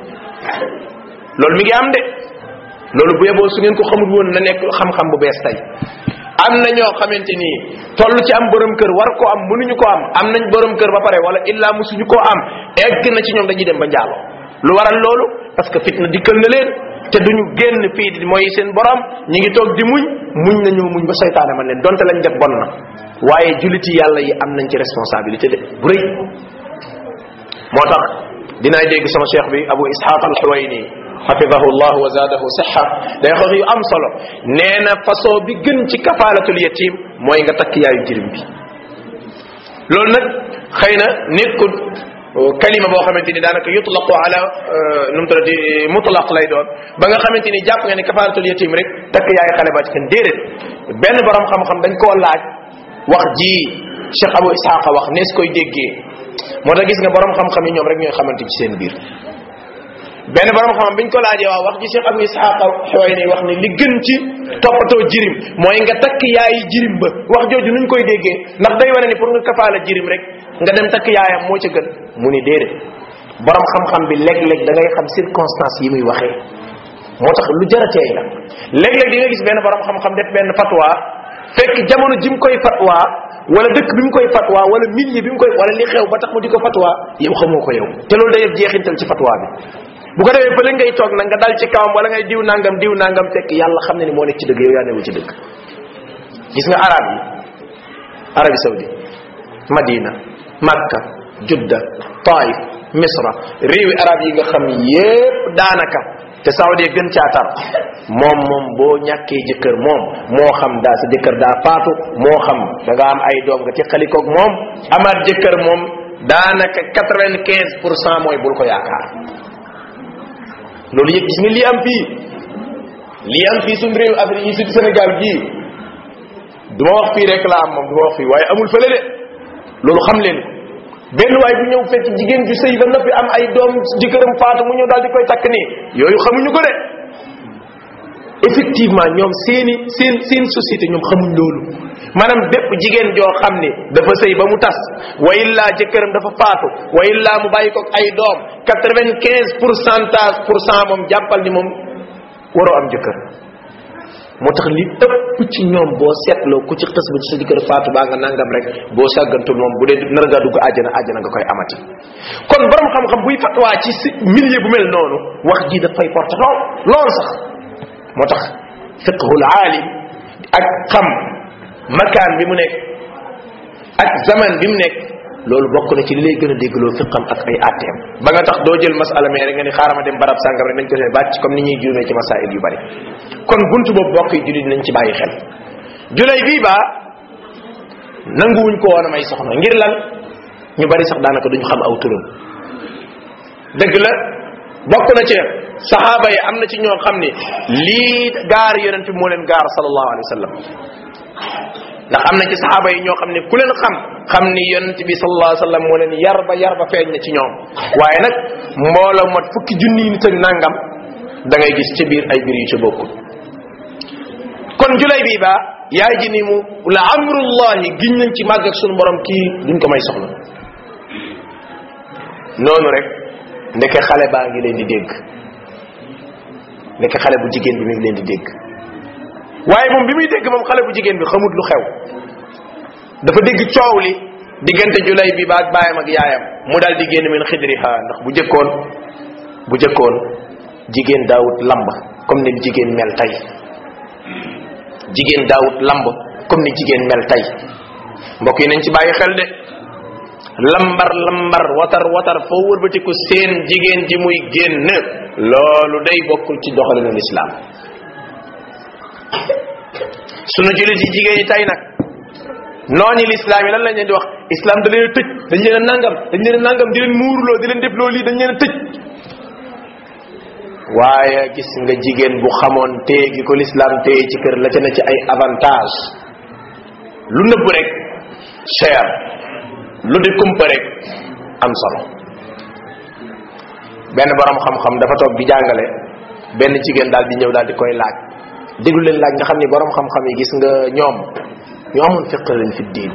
loolu mi ngi am de loolu bu yeboo su ngeen ko xamul woon na nekk xam-xam bu bees tey am na ñoo xamante ni toll ci am borom kër war ko am mënuñu ko am am nañ borom kër ba pare wala illaa musuñu koo am egg na ci ñoom dañuy dem ba njaalo lu waral loolu parce que fitna dikkal na leen te duñu génn fii di mooy seen borom ñi ngi toog di muñ muñ nañu muñ ba seytaane man leen donte lañ def bon na waaye julliti yàlla yi am nañ ci responsabilité de bu rëy moo tax dinaay dégg sama cheikh bi abu ishaq al xuwayni xafidahu llah wa zaadahu sixa day wax yu am solo nee na façon bi gën ci kafaalatul yatim mooy nga takk yaayu jirim bi loolu nag xëy na nekkul kalima boo xamante ni daanaka yutlaqu ala nu mu tuddati mutlaq lay doon ba nga xamante ni jàpp nga ni kafaaratul yatim rek takk yaay xale ba ci kenn déedéet benn borom xam-xam dañ koo laaj wax ji Cheikh Abu Ishaqa wax nees koy déggee moo tax gis nga borom xam-xam yi ñoom rek ñooy xamante ci seen biir benn borom xam-xam biñ ko laajee waaw wax ji Cheikh Abu Ishaqa xeway ni wax ni li gën ci toppatoo jirim mooy nga takk yaayi jirim ba wax jooju nuñ koy déggee ndax day wane ni pour nga kafaala jirim rek nga dem takk yaayam moo ca gën mu ni déedéet borom xam-xam bi léeg-léeg da ngay xam circonstance yi muy waxee moo tax lu jarateey la léeg-léeg di nga gis benn borom xam-xam def benn fatwa fekk jamono ji mu koy fatwa wala dëkk bi mu koy fatwa wala milieu bi mu koy wala li xew ba tax mu di ko fatwa yow xamoo ko yow te loolu day def jeexintal ci fatwa bi bu ko defee fële ngay toog nag nga dal ci kawam wala ngay diw nangam diw nangam fekk yàlla xam ne ni moo nekk ci dëgg yow yaa newu ci dëgg gis nga arab yi arabi saudi madina makka judda taif misra réewi arab yi nga xam yépp daanaka te saudi gën caatar moom moom boo ñàkkee jëkkër moom moo xam daa sa jëkkër daa faatu moo xam da nga am ay doom nga ci xalikoog moom amaat jëkkër moom daanaka quatre vingt quinze pour cent mooy bul ko yaakaar loolu yëpp gis nga lii am fii lii am fii suñ réew Afrique yi surtout Sénégal gii du ma wax fii rek la am moom du ma wax fii waaye amul fële de loolu xam leen benn waay bu ñëw fekk jigéen ju sëy ba noppi am ay doom jëkkëram faatu mu ñëw daal di koy takk nii yooyu xamuñu ko de effectivement ñoom seeni seen seen société ñoom xamuñ loolu maanaam bépp jigéen joo xam ni dafa sëy ba mu tas wa illaa jëkkëram dafa faatu wa illaa mu bàyyi ko ay doom quatre vingt quinze pour centage pour cent moom jàppal ni moom waroo am jëkkër moo tax li ëpp ci ñoom boo seetloo ku ci xës ba ci sa jëkkër faatu baa nga nangam rek boo sàggantul moom bu dee nar ngaa dugg àjjana àjjana nga koy amati kon borom xam-xam buy fatwaa ci si milieu bu mel noonu wax ji dafay porte lool lool sax moo tax fiqhul aalim ak xam makaan bi mu nekk ak zaman bi mu nekk loolu bokk na ci li lay gën a déggloo fiqam ak ay atteem ba nga tax doo jël masala mais rek nga ni xaaral ma dem barab sàngam rek nañ ko see bàcc comme ni ñuy juumee ci masail yu bari kon buntu boobu bokk yi jullit nañ ci bàyyi xel julay bii baa nanguwuñ ko woon a may soxna ngir lan ñu bari sax daanaka duñu xam aw turam dëgg la bokk na ci saxaaba yi am na ci ñoo xam ni lii gaar yonent bi moo leen gaar sallallahu alayhi wa sallam ndax am na ci saxaaba yi ñoo xam ne ku leen xam xam ni yonent bi sallallahu alayhi wa sallam moo leen yar ba yar ba feeñ na ci ñoom waaye nag mbooloo mat fukki junni nit ak nangam da ngay gis ci biir ay biir yu ci bokkul kon julay bii baa yaay ji ni mu la amrullahi giñ nañ ci màgg ak sunu borom kii duñ ko may soxna noonu rek ndeke xale baa ngi leen di dégg ndeke xale bu jigéen bi mi ngi leen di dégg waaye moom bi muy dégg moom xale bu jigéen bi xamut lu xew dafa dégg coow li diggante julay bi ba ak baayam ak yaayam mu daal di génn min xidriha ndax bu jëkkoon bu jëkkoon jigéen daawut lamb comme ni jigéen mel tey jigéen daawut lamb comme ni jigéen mel tey mbokk yi nañ ci bàyyi xel de lambar lambar watar watar foo wërbatiku seen jigéen ji muy génn loolu day bokkul ci doxalinu lislaam sunu jullit yi jigéen yi tey nag noonu lislaam yi lan lañ leen di wax islam da leen a tëj dañ leen a nangam dañ leen a nangam di leen muuruloo di leen def loolu lii dañ leen a tëj waaye gis nga jigéen bu xamoon téye gi ko lislaam téye ci kër la ca ne ci ay avantage lu nëbb rek cher lu di kumpa rek am solo benn borom xam-xam dafa toog di jàngale benn jigéen daal di ñëw daal di koy laaj déglu leen laaj nga xam ni borom xam-xam yi gis nga ñoom ñu amoon fiq lañ fi diin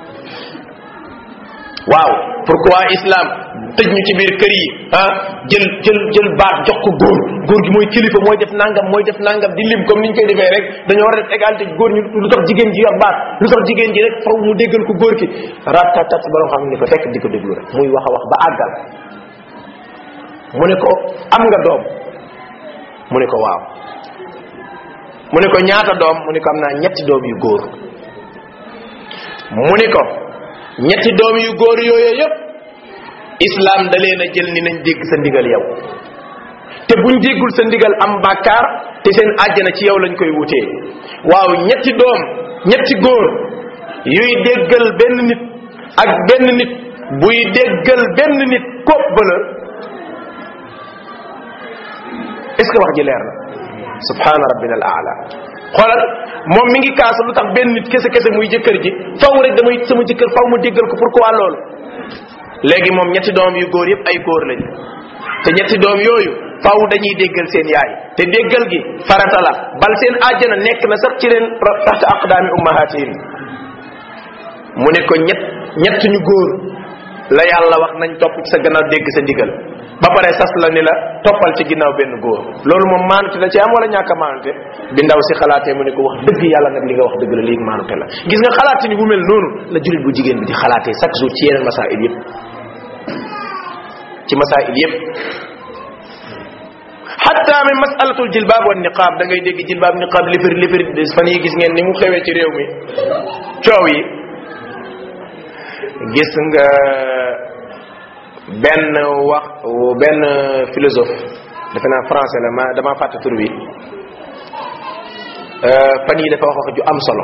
waaw pourquoi islam tëj ñu ci biir kër yi ah jël jël jël baat jox ko góor góor gi mooy kilifa mooy def nangam mooy def nangam di lim comme ni ñu koy defee rek dañoo war a def égalité góor ñu lu tax jigéen ji yor baat lu tax jigéen ji rek faw mu déggal ko góor ki ratatat borom xam ni ko fekk di ko déglu rek muy wax a wax ba àggal mu ne ko am nga doom mu ne ko waaw mu ne ko ñaata doom mu ne ko am naa ñetti doom yu góor mu ne ko ñetti doom yu góor yooyu yëpp islam da leen a jël ni nañ dégg sa ndigal yow te buñ déggul sa ndigal am bàkkaar te seen àjjana ci yow lañ koy wutee waaw ñetti doom ñetti góor yuy déggal benn nit ak benn nit buy déggal benn nit kopp bala est ce que wax ji leer na subhana rabbina al aala xoolal moom mi ngi kaasa lu tax benn nit kese kese muy jëkkër ji faw rek damay sama jëkkër faw mu déggal ko pourquoi loolu léegi moom ñetti doom yu góor yëpp ay góor lañ te ñetti doom yooyu faw dañuy déggal seen yaay te déggal gi farata la bal seen àjjana nekk na sax ci leen taxta aqdaami ummahatihim mu ne ko ñett ñett ñu góor la yàlla wax nañ topp ci sa gannaaw dégg sa ndigal ba pare sas la ni la toppal ci ginnaaw benn góor loolu moom maanute la ci am wala ñàkk a maanute bi ndaw si xalaatee mu ne ko wax dëgg yàlla nag li nga wax dëgg la léegi maanute la gis nga xalaati ni bu mel noonu la julit bu jigéen bi di xalaatee chaque jour ci yeneen masail yépp ci masail yépp hatta min masalatul jilbaab wa niqaab da ngay dégg jilbaab niqaab lifir lifir fan yi gis ngeen ni mu xewee ci réew mi coow yi gis nga benn wax benn philosophe defe naa français la ma dama fàtte tur bi fan yi dafa wax wax ju am solo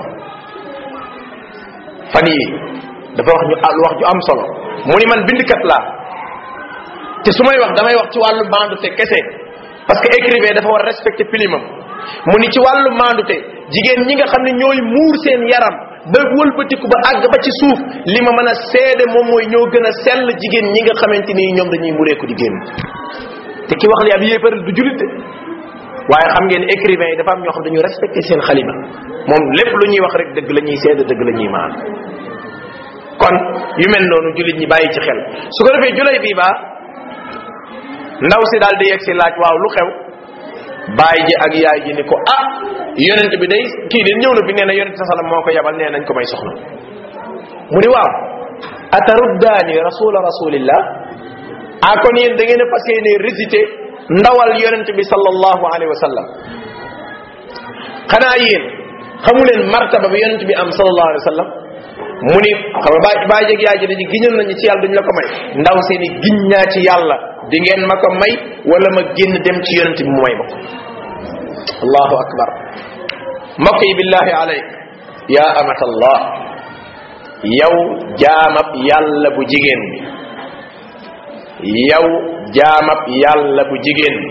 fan yi dafa wax ñu wax ju am solo mu ni man bindkat laa te su may wax damay wax ci wàllu maandute kese parce que écrivain dafa war a respecter pilimam mu ni ci wàllu maandute jigéen ñi nga xam ne ñooy muur seen yaram ba wëlbatiku ba àgg ba ci suuf li ma mën a seede moom mooy ñoo gën a sell jigéen ñi nga xamante ni ñoom dañuy mureeku di génn te ki wax li ab yéefar du julit de waaye xam ngeen écrivain yi dafa am ñoo xam dañu respecté seen xalima moom lépp lu ñuy wax rek dëgg la ñuy seede dëgg la ñuy maan kon yu mel noonu julit ñi bàyyi ci xel su ko defee julay bii baa ndaw si daal di yegg si laaj waaw lu xew baay ji ak yaay ji ni ko ah yonent bi day kii de ñëw na fi nee na yonent sa salam moo ko yabal nee nañ ko may soxna mu ni waaw ataruddaani rasula rasulillah ah kon yéen da ngeen a fas yéene récité ndawal yonent bi sallallahu alayhi wa sallam xanaa yéen xamu leen martaba bi yonent bi am sallallahu alayhi wa sallam mu ni xam nga baay baay jeg yaay ji dañu giñal nañu ci yàlla duñ la ko may ndaw seeni giñ ñaa ci yàlla di ngeen ma ko may wala ma génn dem ci yonent bi mu may ma ko allahu akbar mbokk yi billahi alayk ya amatallah yow jaamab yàlla bu jigéen bi yow jaamab yàlla bu jigéen bi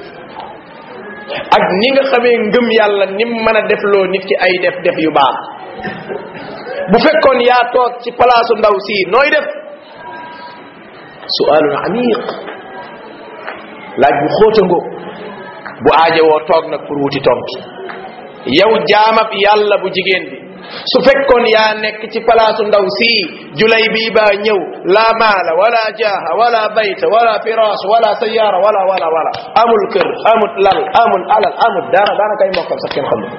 ak ni nga xamee ngëm yàlla nim mën a defloo nit ki ay def def yu baax bu fekkoon yaa toog ci palaasu ndaw si nooy def sualun amiq laaj bu xóotango bu aajowoo toog nag pour wuti tontu yow jaamab yàlla bu jigéen bi su fekkoon yaa nekk ci palaasu ndaw si julay bii baa ñëw la maala wala jaaha wala bayta wala firaas wala sayaara wala wala wala amul kër amul lal amul alal amul dara daanaka ay mokkam sax kenn xamul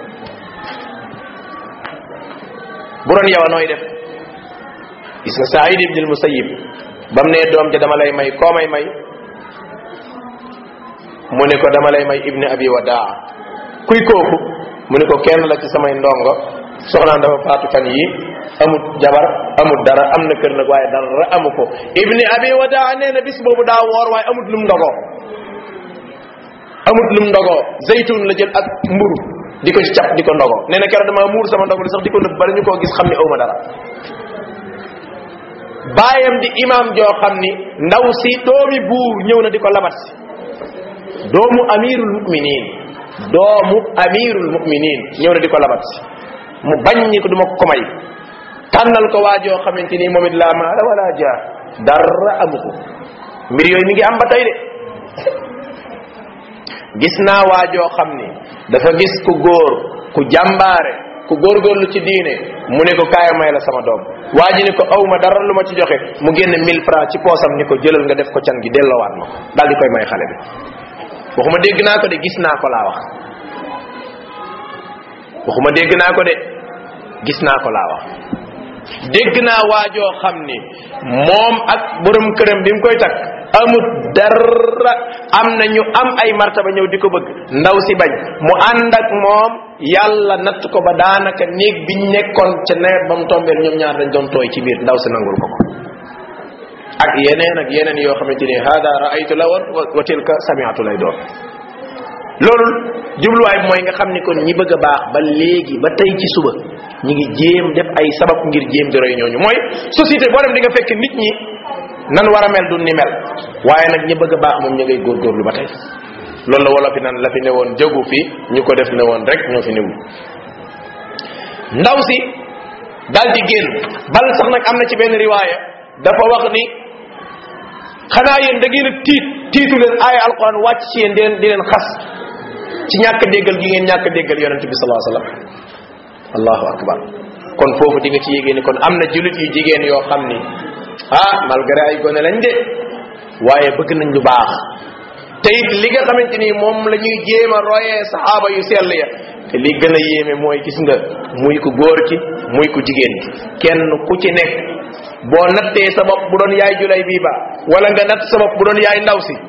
bu doon yow nooy def gis nga Saïd ibn al-Musayyib bam ne doom ja dama lay may koo may may mu ne ko dama lay may ibni abi wadaa kuy kooku mu ne ko kenn la ci samay ndongo soxnaan dafa faatu fan yi amut jabar amut dara am na kër nag waaye dara amu ko ibni abi wadaa nee na bis boobu daa woor waaye amut lum ndogoo amut lum ndogoo zaytun la jël ak mburu di ko ci cap di ko ndogoo nee na keroog dama muur sama ndogo li sax di ko nëbb bala ñu koo gis xam ni awma dara baayam di imam joo xam ni ndaw si doomi buur ñëw na di ko labat si doomu amirul muminin doomu amirul muminin ñëw na di ko labat si mu bañ ni ko duma ko may tànnal ko waa joo xamante ni moom it laa maala wala jaa dara amu ko mbir yooyu mi ngi am ba tey de gis naa waa joo xam ni dafa gis ku góor ku jàmbaare ku góorgóorlu ci diine mu ne ko kaaya may la sama doom waa ji ni ko aw ma dara lu ma ci joxe mu génne 1000 francs ci poosam ni ko jëlal nga def ko can gi delloowaat ma ko daal di koy may xale bi waxuma dégg naa ko de gis naa ko laa wax waxuma dégg naa ko de gis naa ko laa wax dégg naa waajoo xam ni moom ak borom këram bi mu koy takk amut dara am na ñu am ay martaba ñëw di ko bëgg ndaw si bañ mu ànd ak moom yàlla natt ko ba daanaka néeg biñ nekkoon ca nawet ba mu tombeel ñoom ñaar dañ doon tooy ci biir ndaw si nangul ko ko ak yeneen ak yeneen yoo xamante ni hada raaytu la woon wa tilka samiatu lay doon loolu jubluwaay bi mooy nga xam ni kon ñi bëgg a baax ba léegi ba tey ci suba ñi ngi jéem def ay sabab ngir jéem di roy ñooñu mooy société boo dem di nga fekk nit ñi nan war a mel du ni mel waaye nag ñi bëgg a baax moom ñu ngay góorgóorlu ba tey loolu la wala fi naan la fi ne woon jógu fi ñu ko def ne woon rek ñoo fi newul ndaw si dal di génn bal sax nag am na ci benn riwaaya dafa wax ni xanaa yéen da ngeen a tiit tiitu leen aaya alquran wàcc ci yéen di leen di leen xas ci ñàkk déggal gi ngeen ñàkk déggal yonente bi salaa sallam allahu akbar kon foofu di nga ci yégée ni kon am na julit yu jigéen yoo xam ni ah malgré ay gone lañ de waaye bëgg nañ lu baax te it li nga xamante ni moom la ñuy jéem a royee saxaaba yu sell ya te li gën a yéeme mooy gis nga muy ku góor ki muy ku jigéen ki kenn ku ci nekk boo nattee sa bopp bu doon yaay julay bii ba wala nga natt sa bopp bu doon yaay ndaw si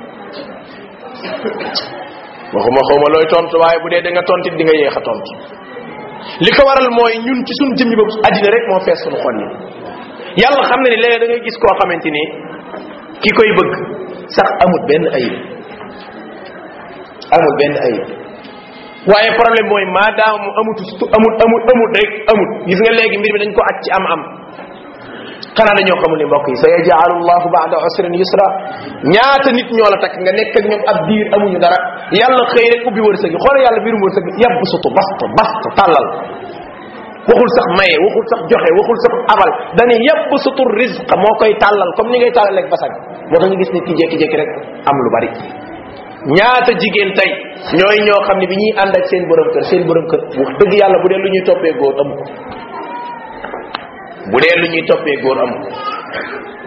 waxuma xawma looy tontu waaye bu dee da nga tontit di nga yéex a tontu li ko waral mooy ñun ci suñ jëmmi bopp addina rek moo fees suñu xol yi yàlla xam na ni léeg da ngay gis koo xamante ni ki koy bëgg sax amut benn ayib amut benn ayib waaye problème mooy maadaama mu amut amut amut amut rek amut gis nga léegi mbir mi dañ ko aj ci am am xanaa dañoo xamul ni mbokk yi sa yajaalu llahu baada usrin yusra ñaata nit ñoo la takk nga nekk ak ñoom ab diir amuñu dara yàlla xëy rek ubbi wërsëg yi xoolal yàlla biirum wërsëg yab sutu bast bast tàllal waxul sax maye waxul sax joxe waxul sax abal dani yab sutu rizq moo koy tàllal comme ni ngay tàllal ak basag moo tax ñu gis nit ki jékki-jékki rek am lu bari ñaata jigéen tey ñooy ñoo xam ne bi ñuy ànd ak seen borom kër seen borom kër wax dëgg yàlla bu dee lu ñuy toppee góor amu ko bu dee lu ñuy toppee góor amu ko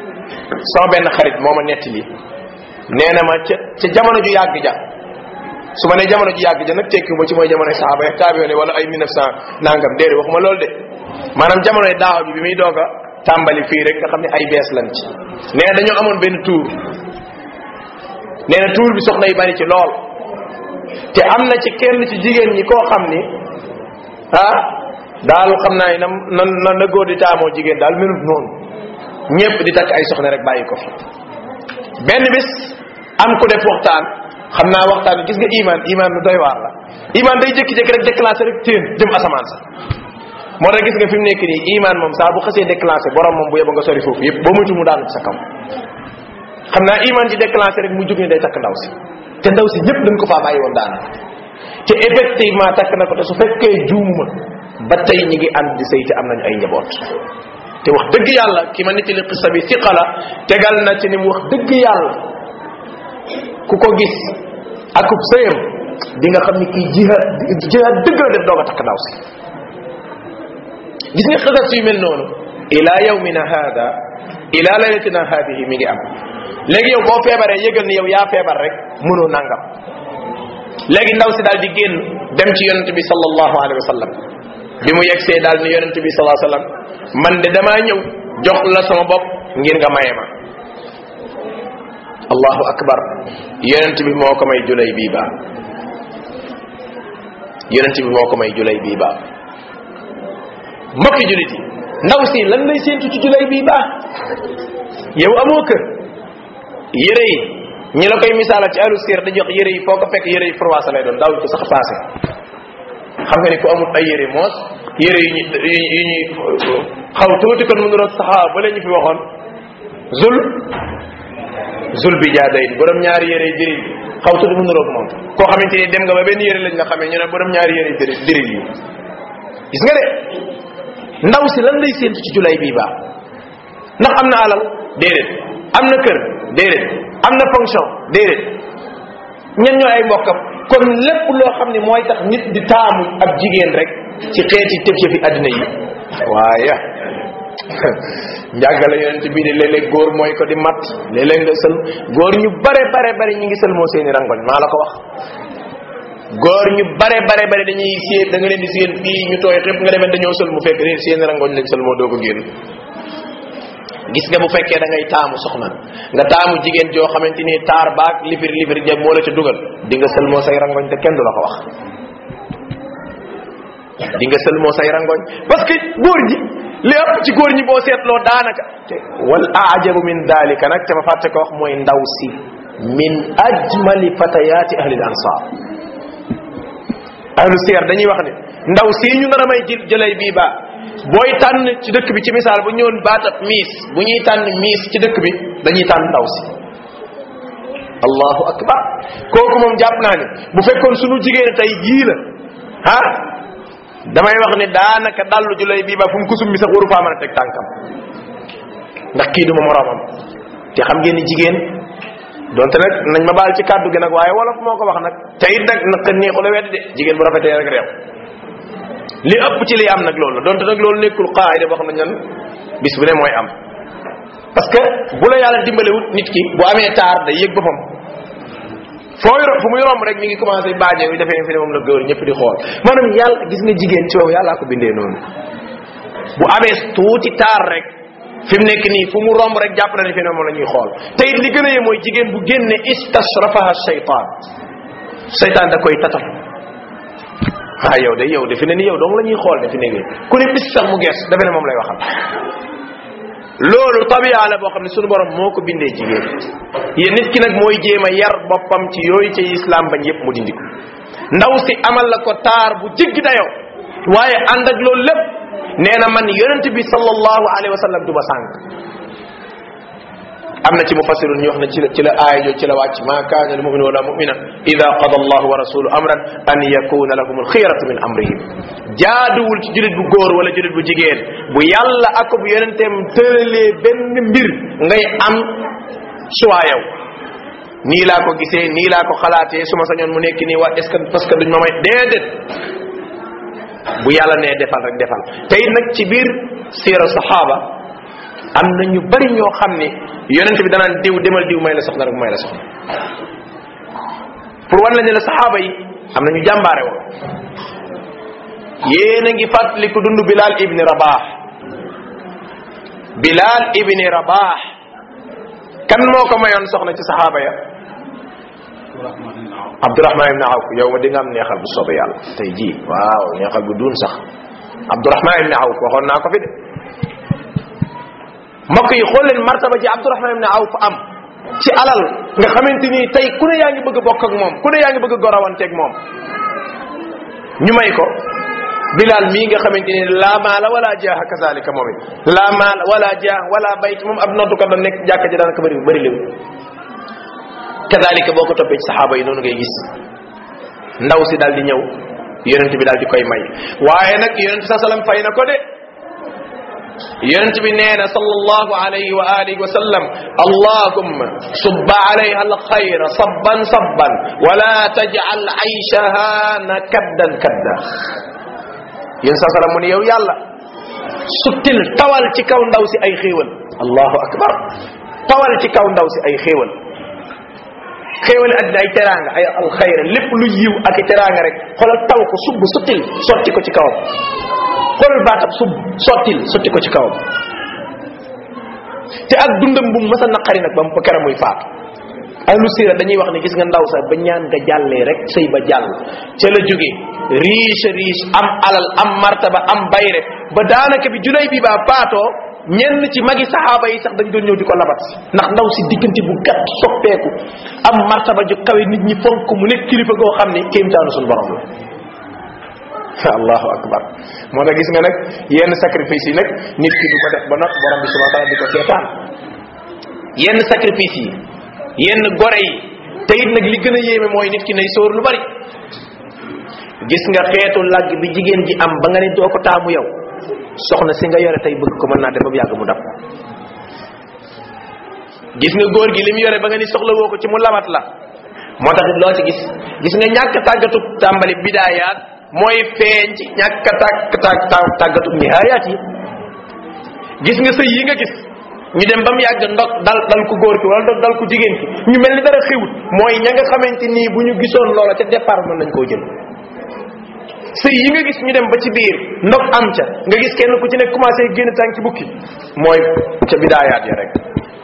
sama benn xarit moo ma nettali nee na ma ca ca jamono ju yàgg ja su ma nee jamono ji yàgg ja nag tekki ba ci mooy jamono saaba ya taabiyoone wala ay 1900 nangam déedéet waxuma loolu de maanaam jamonoy daaw bi bi muy doog a tàmbali fii rek nga xam ne ay bees lan ci nee na dañoo amoon benn tour nee na tour bi soxna yi bari ci lool te am na ci kenn ci jigéen ñi koo xam ni ah daal xam naa ne na na na góor di taamoo jigéen daal melut noonu ñëpp di takk ay soxna rek bàyyi ko fi benn bis am ku def waxtaan xam naa waxtaan gis nga iman iman lu doy waar la iman day jékki-jékki rek déclenché rek téen jëm asamaan sa moo tax gis nga fi mu nekk nii iman moom saa bu xasee déclenché borom moom bu yeba nga sori foofu yëpp boo muytu mu daanu ci sa kaw xam naa iman ji déclenché rek mu jóg ne day takk ndaw si te ndaw si ñëpp dañ ko faa bàyyi woon daanaka te effectivement takk na ko te su fekkee juumuma ba tey ñi ngi ànd di sëy te am nañu ay njaboot te wax dëgg yàlla ki ma nettali xissa bi siqa la tegal na ci ni mu wax dëgg yàlla ku ko gis akub sëyam di nga xam ni kii jihaad jihaad dëgg la def doog a takk ndaw si gis nga xasas yu mel noonu ila yawmina hada ila laylatina hadihi mi ngi am léegi yow boo feebaree yëgal ni yow yaa feebar rek mënoo nangam léegi ndaw si daal di génn dem ci yonente bi sallallahu alayhi wa sallam bi mu yegsee daal ni yonente bi sallallahu alayhi wa sallam man de damaa ñëw jox la sama bopp ngir nga maye ma allahu akbar yonent bi moo ko may julay bii baa yonent bi moo ko may julay bii baa mbokki julit yi ndaw si lan lay séentu ci julay bii baa yow amoo kër yére yi ñi la koy misaala ci alu sir da jox yére yi foo ko fekk yére yi froissé lay doon daaw ko sax passé xam nga ni ku amul ay yére moos yére yi ñu yi ñuy xaw tuuti kon mu ngi doon saxaa ba ñu fi waxoon zul zul bi jaaday borom ñaari yére yi diril xaw tuuti mu nuroog moom koo xamante ni dem nga ba benn yére lañ nga xamee ñu ne borom ñaari yére yi diril yi gis nga de ndaw si lan lay séentu ci julay bii baax ndax am na alal déedéet am na kër déedéet am na fonction déedéet ñen ñoo ay mbokkam kon lépp loo xam ne mooy tax nit di taamu ab jigéen rek ci xeeti tëf fi àddina yi waaye njàggale yonent bii de léeg-léeg góor mooy ko di mat léeg-léeg nga sël góor ñu bare bare bare ñi ngi sël moo seeni rangoñ maa la ko wax góor ñu bare bare bare dañuy séen da nga leen di séen fii ñu tooy xëpp nga demee dañoo sël mu fekk réer seeni rangoñ lañ sël moo doo ko génn gis nga bu fekkee da ngay taamu soxna nga taamu jigéen joo xamante ni taar baag lifir lifir ja moo la ca dugal di nga sël moo say rangoñ te kenn du la ko wax di nga sël moo say rangoñ parce que góor ñi li ëpp ci góor ñi boo seetloo daanaka te wal ajabu min dalika nag ca ma fàtte ko wax mooy ndaw si min ajmali fatayati ahli al ansar ahlu siyar dañuy wax ne ndaw si ñu nar a may jël jëlay bii ba booy tànn ci dëkk bi ci misaal bu ñëwoon baatab miis bu ñuy tànn miis ci dëkk bi dañuy tànn ndaw si allahu akbar kooku moom jàpp naa ne bu fekkoon sunu jigéen tey jii la ah damay wax ne daanaka dallu julay bii ba fu mu kusum mi sax waru faa mën a teg tànkam ndax kii duma moroomam te xam ngeen ni jigéen donte nag nañ ma baal ci kàddu gi nag waaye wolof moo ko wax nag te it nag nag neexu la weddi de jigéen bu rafetee rek réew li ëpp ci li am nag loolu la donte nag loolu nekkul qaayida boo xam ne ñan bis bu ne mooy am parce que bu la yàlla dimbalewut nit ki bu amee taar day yëg boppam foo yor fu muy romb rek mi ngi commencé baaje yu defee fi ne moom la góor ñëpp di xool maanaam yàlla gis nga jigéen ci wow yàllaa ko bindee noonu bu amee tuuti taar rek fi mu nekk nii fu mu romb rek jàpp na ne fi ne moom la ñuy xool te it li gën a yee mooy jigéen bu génne istashrafaha shaytan shaytan da koy tatal ah yow de yow defe ne ni yow dong la ñuy xool defe ne ni ku ne bis sax mu gees defe ne moom lay waxal loolu tabia la boo xam ne sunu borom moo ko bindee jigéen yéen nit ki nag mooy jéem a yar boppam ci yooyu ci islam bañ yépp mu dindi ko ndaw si amal la ko taar bu jiggi dayoo waaye ànd ak loolu lépp nee na man yonent bi sallallahu alayhi wa sallam du ma sànq am na ci mufassirun ñu wax ne ci la ci la aaya jo ci la wàcc ma kaana al mu'minu wala mu'mina ida qada allahu wa rasuluhu amran an yakuna lahum al xiyaratu min amrihim jaaduwul ci julit bu góor wala julit bu jigéen bu yàlla ak bu yonenteem tëralee benn mbir ngay am choix yow nii laa ko gisee nii laa ko xalaatee su ma sañoon mu nekk nii waa est ce que parce que duñ ma may déedéet bu yàlla nee defal rek defal tey nag ci biir siira saxaaba am na ñu bari ñoo xam ne yonent bi danaan diw demal diw may la soxna rek may la soxna pour wan la ne la saxaaba yi am na ñu jàmbaare woon yéen a ngi fàttaliku dund bilal ibni rabah bilal ibni rabah kan moo ko mayoon soxna ci saxaaba ya abdurahman ibni awf yow ma di nga am neexal bu soobee yàlla tey jii waaw neexal bu duun sax abdurahman ibni awf waxoon naa ko fi de mbokk yi xool leen martaba ji abdurahman ibni awf am ci alal nga xamante ni tey ku ne yaa ngi bëgg a bokk ak moom ku ne yaa ngi bëgg a gorawanteeg moom ñu may ko bilal mii nga xamante ni laa maala wala jaaha kazalika moom it laa maala wala jaaha wala bayt moom ab noddukat la nekk jàkka ji daanaka bëri bëri léwu kazalika boo ko toppee ci saxaaba yi noonu ngay gis ndaw si daal di ñëw yonent bi daal di koy may waaye nag yonent sa salam fay na ko de yonent bi nee na sallallahu alayhi wa alihi wa sallam allahumma subba alayha alxayra sabban sabban wala taj'al ayshaha nakaddan kadda yéen sa salam mu ne yow yàlla suttil tawal ci kaw ndaw si ay xéewal allahu akbar tawal ci kaw ndaw si ay xéewal xéewal addina ay teraanga ay alxayra lépp lu yiw ak i teraanga rek xoolal taw ko subb suttil sotti ko ci kawam xoolal baatab sub sottil sotti ko ci kawam te ak dundam bu mës a naqari nag ba mu kera muy faatu ahlu sira dañuy wax ne gis nga ndaw sax ba ñaan nga jàllee rek sëy ba jàll ca la jóge riche riche am alal am martaba am bayre ba daanaka bi julay bi baa faatoo ñenn ci magi saxaaba yi sax dañ doon ñëw di ko labat ndax ndaw si diggante bu gàtt soppeeku am martaba ju kawe nit ñi fonk mu nekk kilifa goo xam ni kéemtaanu suñu borom la allahu akbar moo tax gis nga nag yenn sacrifice yi nag nit ki du ko def ba nag borom bi subhanahu wa taala di ko seetaan yenn sacrifice yi yenn gore yi te it nag li gën a yéeme mooy nit ki nay sóor lu bari gis nga xeetu làgg bi jigéen ji am ba nga ne doo ko taamu yow soxna si nga yore tey bëgg ko mën naa dem ba mu yàgg mu dab gis nga góor gi li mu yore ba nga ni soxla woo ko ci mu labat la moo tax it loo ci gis gis nga ñàkk tàggatu tàmbali bidaayaat mooy feeñ ci ñàkk tàgg tàgg tàggatu nihaayaat yi gis nga sëy yi nga gis ñu dem ba mu yàgg ndok dal dal ku góor ki wala ndok dal ku jigéen ki ñu mel ni dara xewut mooy ña nga xamante nii bu ñu gisoon loola ca départ mën nañ koo jël sëy yi nga gis ñu dem ba ci biir ndok am ca nga gis kenn ku ci nekk commencé génn tànki bukki mooy ca bidaayaat ya rek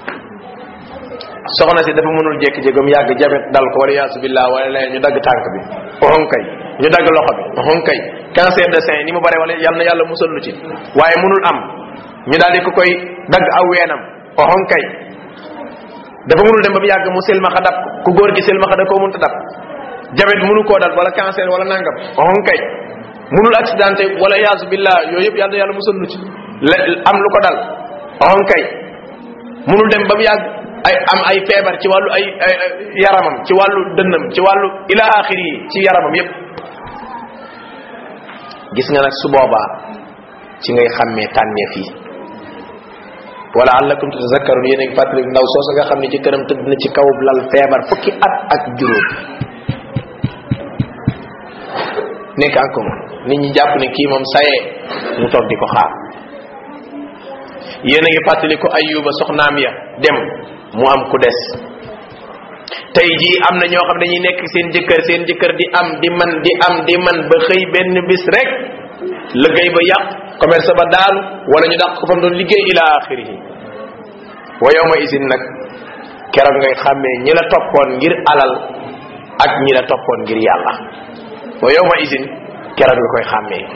soxna si dafa mënul jékki-jékkam yàgg jabet dal ko wala yaasu billah wala leen ñu dagg tànk bi oxon kay ñu dagg loxo bi oxon kay cancer de sein ni mu bare wala yal na yàlla musal lu ci waaye mënul am ñu daal di ko koy dagg aw weenam oxon kay dafa mënul dem ba mu yàgg mu silmaxa dab ku góor gi silmaxa da koo mënta dab jabet mënu koo dal wala cancer wala nangam oxon kay mënul accidenté wala yaasu billah yooyu yëpp yal na yàlla musal lu ci am lu ko dal oxon kay mënul dem ba mu yàgg ay am ay feebar ci wàllu ay yaramam ci wàllu dënnam ci wàllu ila axiri yi ci yaramam yépp gis nga nag su boobaa ci ngay xàmmee tànneef yi wala allakum tatazakkarun yéen a ngi fàttali ndaw soosa nga xam ne ci këram tëdd na ci kaw lal feebar fukki at ak juróom nekk encore nit ñi jàpp ne kii moom sayee mu toog di ko xaar yéen a ngi fàttali ko ayuba soxnaam ya dem mu am ku des tey jii am na ñoo xam ne dañuy nekk seen jëkkër seen jëkkër di am di man di am di man ba xëy benn bis rek liggéey ba yàq commerce ba daanu wala ñu dàq ko fam doon liggéey ila axirihi wa yawma isin nag keroog ngay xàmmee ñi la toppoon ngir alal ak ñi la toppoon ngir yàlla wa yawma isin keroog nga koy xàmmee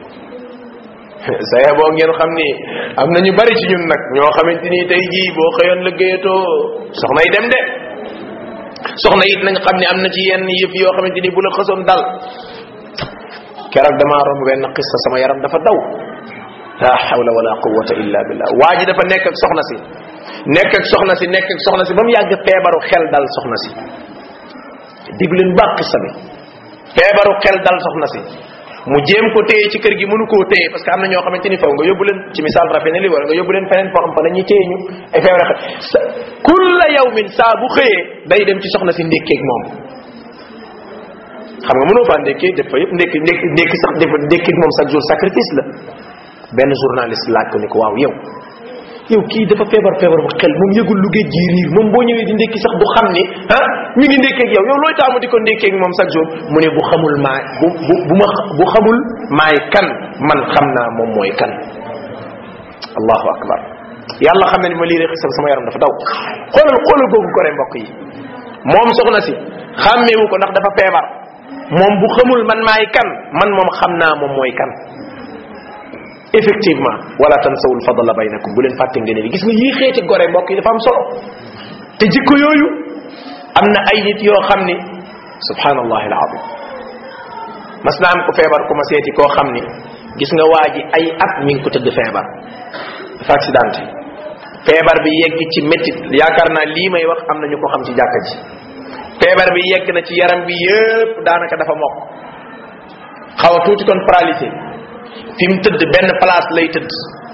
saya boo ngeen xam ni am na ñu bari ci ñun nag ñoo xamante ni tey jii boo xëyoon liggéeyatoo soxna yi dem de soxna it nañ xam ni am na ci yenn yëf yoo xamante ni bu la xësoon dal keroog damaa romb benn xissa sama yaram dafa daw la hawla wala quwwata illa billah waa ji dafa nekk ak soxna si nekk ak soxna si nekk ak soxna si ba mu yàgg feebaru xel dal soxna si diglu leen baax xissa bi feebaru xel dal soxna si mu jéem ko téye ci kër gi mënu koo téye parce que am na ñoo xamante ni faw nga yóbbu leen ci misaal rafet na li wala nga yóbbu leen feneen foo xam fa dañuy téye ñu ay feebar sa kulla yawmin saa bu xëyee day dem ci soxna si ndékkeeg moom xam nga mënoo faa ndékkee def fa yëpp ndékki ndékki ndékki sax def ndékkeeg moom chaque jour sacrifice la benn journaliste laaj ko ni ko waaw yow yow kii dafa feebar feebar bu xel moom yëgul lu géej gi riir moom boo ñëwee di ndékki sax du xam ni ah mi ngi ndékkeeg yow yow looy taamu di ko ndékkeeg moom chaque jour mu ne bu xamul maay bu bu bu ma bu xamul maay kan man xam naa moom mooy kan allahu akbar yàlla xam na ni ma lii rek xisam sama yaram dafa daw xoolal xoolal googu ko re mbokk yi moom soxna si xàmmeewu ko ndax dafa feebar moom bu xamul man maay kan man moom xam naa moom mooy kan effectivement wala tansawul fadla baynakum bu leen fàtte ngeen ni gis nga yii xeeti gore mbokk yi dafa am solo te jikko yooyu am na ay nit yoo xam ni subhanallah alazim mas naa am ko feebar ku ma seeti koo xam ni gis nga waa ji ay at mi ngi ko tëdd feebar dafa accidenté feebar bi yegg ci métit yaakaar naa lii may wax am na ñu ko xam ci jàkka ji feebar bi yegg na ci yaram bi yëpp daanaka dafa mokk xaw a tuuti kon paralysé fi mu tëdd benn place lay tëdd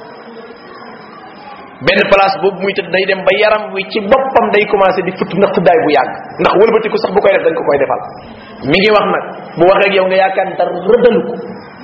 benn place boobu muy tëdd day dem ba yaram wi ci boppam day commencé di futt ndax tëddaay bu yàgg ndax wëlbatiku sax bu koy def dañ ko koy defal mi ngi wax nag bu waxee ak yow nga yaakaar dara rëddalu ko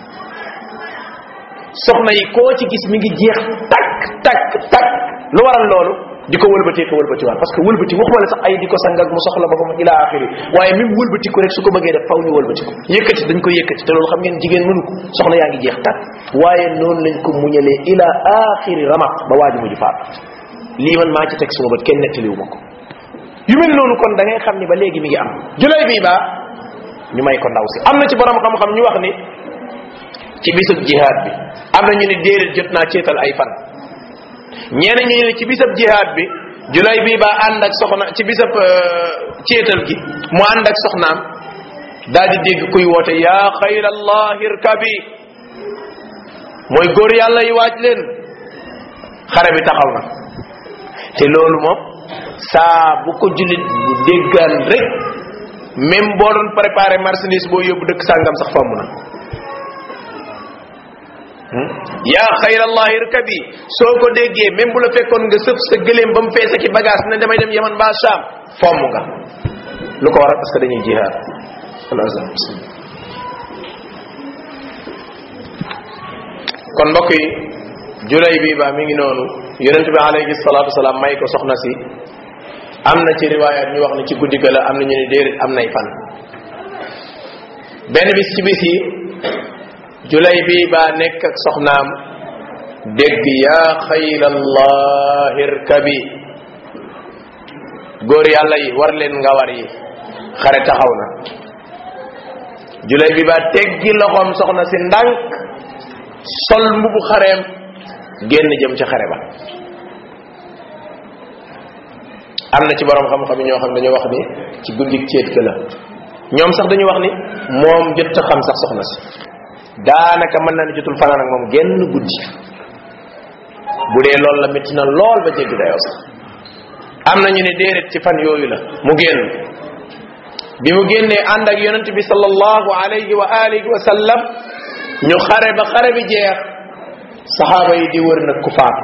soxna yi koo ci gis mi ngi jeex takk takk takk lu waral loolu di ko wëlbatee ko wëlbatiwaat parce que wëlbati waxuma la sax ay di ko sang ak mu soxla ba mu ila axiri waaye même wëlbatiku rek su ko bëggee def faw ñu wëlbatiku yëkkati dañ ko yëkkati te loolu xam ngeen jigéen mënu ko soxna yaa ngi jeex takk waaye noonu lañ ko muñalee ila axiri ramaq ba waaji mujj faat lii man maa ci teg suma bët kenn nettaliwu ma ko yu mel noonu kon da ngay xam ni ba léegi mi ngi am julay bii baa ñu may ko ndaw si am na ci borom xam-xam ñu wax ni ci bisub jihaad bi am na ñu ni déedéet jot naa ceetal ay fan ñeneen ñu ne ci bisab jihaad bi julay bii ba ànd ak soxna ci bisab ceetal gi mu ànd ak soxnaam daal di dégg kuy woote yaa xayrallahi irkabi mooy góor yàlla yi waaj leen xare bi taxaw na te loolu moom saa bu ko jullit bu déggaan rek même boo doon préparé marchandise boo yóbbu dëkk sàngam sax fomm na yaa xayrallahi irkabi soo ko déggee même bu la fekkoon nga sëf sa gëléem ba mu fees ak i bagage ne damay dem yaman ba Sham fomm nga lu ko waral parce que dañuy jihaad kon mbokk yi julay bii ba mi ngi noonu yonent bi alayhi salatu wasalaam may ko soxna si am na ci riwayat ñu wax ne ci guddi ga la am na ñu ne déedéet am nay fan benn bis ci bis yi julay bii baa nekk ak soxnaam dégg yaa xaylallah irkabi góor yàlla yi war leen nga war yi xare taxaw na julay bi baa teggi loxoom soxna si ndànk sol mbubu xareem génn jëm ci xare ba am na ci borom xam-xam yi ñoo xam dañu wax ni ci guddik céet ka la ñoom sax dañu wax ni moom jot a xam sax soxna si daanaka mën na ni jotul fanaan ak moom genn guddi bu dee loolu la métti na lool ba jéggi dayoo sax am na ñu ne déedéet ci fan yooyu la mu génn bi mu génnee ànd ak yonent bi sallallahu alayhi wa alihi wa sallam ñu xare ba xare bi jeex saxaaba yi di wër nag ku faatu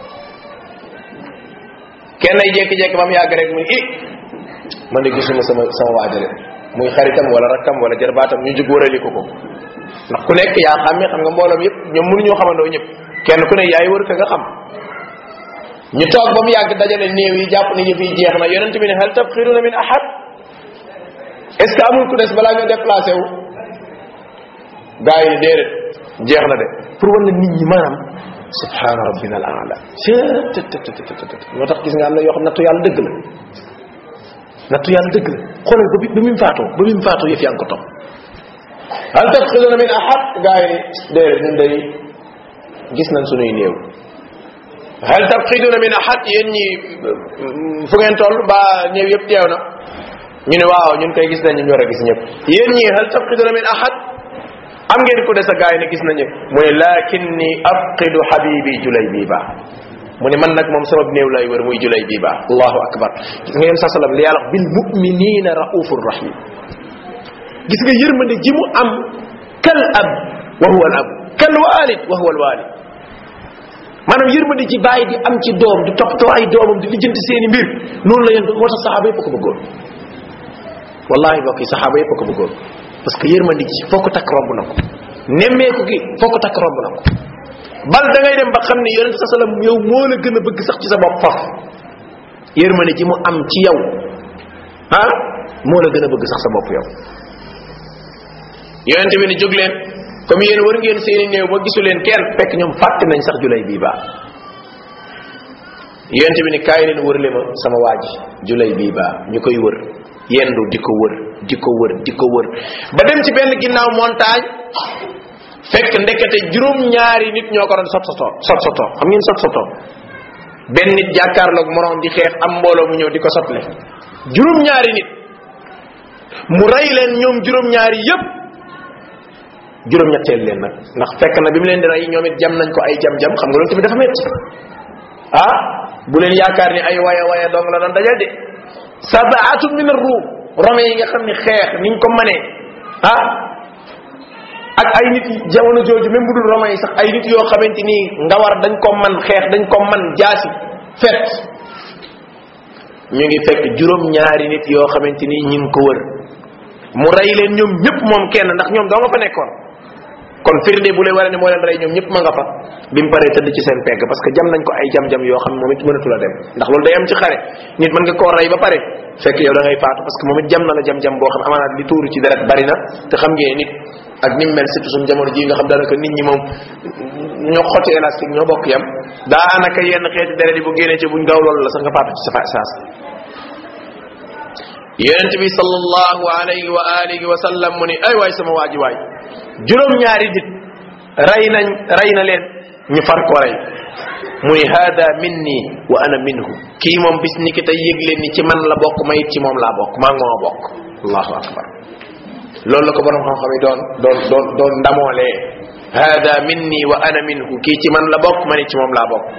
kenn ay jékki-jékki ba mu yàgg rek muy i man de gisuma sama sama waajale muy xaritam wala rakkam wala jarbaatam ñu jug wërali ko ko ndax ku nekk yaa xàmmee xam nga mbooloom yëpp ñoom mënuñoo xamandoo ñëpp kenn ku ne yaay wër ka nga xam ñu toog ba mu yàgg dajale néew yi jàpp ni yëf yi jeex na yonent bi ne hal tabxiruna min ahad est ce que amul ku des balaa ñu déplacé wu gaa yi déedéet jeex na de pour wan na nit ñi maanaam subhana rabbina al aala moo tax gis nga am na yoo xam nattu yàlla dëgg la nattu yàlla dëgg la xoolal ba bi ba mu faatoo ba mu faatoo yëf yaa ngi ko topp hal tafxiduna min ahad gaa yi déedéet ñun day gis nañ sunuy néew hal tafxiduna min ahad yéen ñi fu ngeen toll ba néew yëpp teew na ñu ne waaw ñun koy gis nañ ñu war a gis ñëpp yéen ñi hal tafxiduna min ahad am ngeen ku des a gaay ne gis nañu mu ne lakinni afqidu habibi julay bii baa mu ne man nag moom sabab néew lay wër muy julay bii baa allahu akbar gis nga yéen sa salam li yàlla wax bil muminina raufur rahim gis nga yërmande ji mu am kal ab wa huwa al ab kal walid wa huwa al walid maanaam yërmande ji bàyyi di am ci doom di toppatoo ay doomam di lijjanti seeni mbir noonu la yéen moo tax saxaaba yëpp ko bëggoon wallahi mbokk yi saxaaba yëpp ko bëggoon parce que yërmande ji foo ko takk romb na ko nemmeeku gi foo ko takk romb na ko bal da ngay dem ba xam ne yonente sa sallam yow moo la gën a bëgg sax ci sa bopp faf yërmande ji mu am ci yow ah moo la gën a bëgg sax sa bopp yow yonente bi ne jóg leen comme yéen war ngeen seeni néew ba gisu leen kenn fekk ñoom fàtte nañ sax julay bii baa yonente bi ne kaay leen wër le ma sama waaji julay bii baa ñu koy wër yendu di ko wër di ko wër di ko wër ba dem ci benn ginnaaw montagne fekk ndekete juróom ñaari nit ñoo ko doon sot soto sot soto xam ngeen sot soto benn nit jàkkaarloog moroom di xeex am mbooloo mu ñëw di ko sotle juróom ñaari nit mu rey leen ñoom juróom ñaari yépp juróom ñetteel leen nag ndax fekk na bi mu leen di rey ñoom it jam nañ ko ay jam-jam xam nga loolu tamit dafa metti ah bu leen yaakaar ni ay waya waya dong la doon dajal de sabaatu min ar-rum rome yi nga xam ni xeex niñ ko manee ah ak ay nit jamono jooju même bu dul rome yi sax ay nit yoo xamante ni nga war dañ ko man xeex dañ ko man jaasi fet ñu ngi fekk juróom ñaari nit yoo xamante ni ñi ngi ko wër mu rey leen ñoom ñëpp moom kenn ndax ñoom doo nga fa nekkoon kon firnde bu lay wara ne moo leen rey ñoom ñëpp ma nga fa bi mu paree tëdd ci seen pegg parce que jam nañ ko ay jam-jam yoo xam ne moom it mënatu la dem ndax loolu day am ci xare nit mën nga koo rey ba pare fekk yow da ngay faatu parce que moom it jam na la jam-jam boo xam amaanaat li tuuru ci deret bari na te xam ngeen nit ak ni mu mel surtout suñu jamono ji nga xam daanaka nit ñi moom ñoo xotti élastique ñoo bokk yam daanaka yenn xeeti deret yi bu génnee ci buñ gaaw loolu la sax nga faatu ci sa fa saas yonent bi sallallahu alayhi wa alihi wa sallam mu ni ay waay sama waaji waay juróom ñaari nit rey nañ rey na leen ñu far ko rey mu ni hada minni wa ana minhu kii moom bis ni ki tey yëg leen ni ci man la bokk ma it ci moom laa bokk maa ngoo bokk allahu akbar loolu la ko borom xam-xam yi doon doon doon doon ndamoolee hada minni wa ana minhu kii ci man la bokk ma ni ci moom laa bokk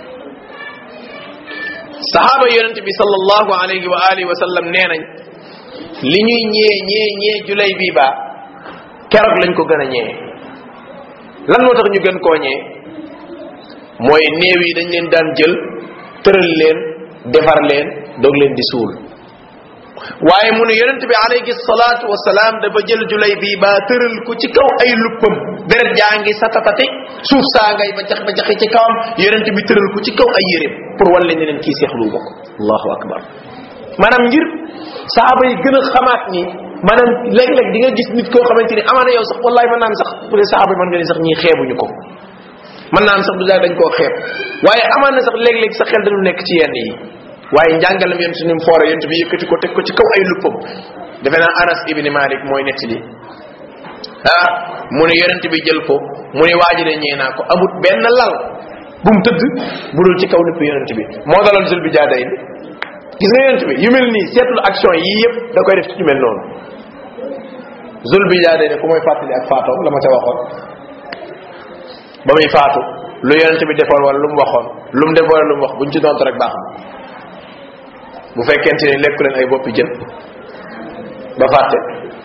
sahaaba yonente bi sallallahu alayhi wa alihi wa sallam nee nañ li ñuy ñee ñee ñee julay bii baa keroog lañ ko gën a ñee lan moo tax ñu gën koo ñee mooy néew yi dañ leen daan jël tëral leen defar leen doog leen di suul waaye mu ne yonente bi alayhi salatu wasalaam dafa jël julay bii baa tëral ko ci kaw ay luppam deret jaa ngi satatati suuf saa ngay ba jax ba jaxi ci kawam yonente bi tëral ko ci kaw ay yéreem pour wan leen ne leen kii seexlu ko allahu akbar maanaam ngir saaba yi gën a xamaat ni maanaam léeg-léeg di nga gis nit koo xamante ni amaana yow sax wallahi mën naan sax bu dee saaba yi mën nga ni sax ñii xeebuñu ko mën naan sax du daal dañ koo xeeb waaye amaan na sax léeg-léeg sa xel dañu nekk ci yenn yi waaye njàngalam yent ni mu foore yent bi yëkkati ko teg ko ci kaw ay luppam defe naa anas ibni malik mooy netti li ah mu ne yonent bi jël ko mu ne waaji de ñee naa ko amut benn lal bu mu tëdd bu dul ci kaw lépp yonent bi moo dalal jël bi jaaday ni gis nga yonent bi yu mel nii seetlu action yii yëpp da koy def ci ñu mel noonu zul bi jaaday ne ku mooy fàttali ak faatoom la ma ca waxoon ba muy faatu lu yonent bi defoon wala lu mu waxoon lu mu def wala lu mu wax buñ ci dontu rek baax na bu fekkente ni lekku leen ay boppi jën ba fàtte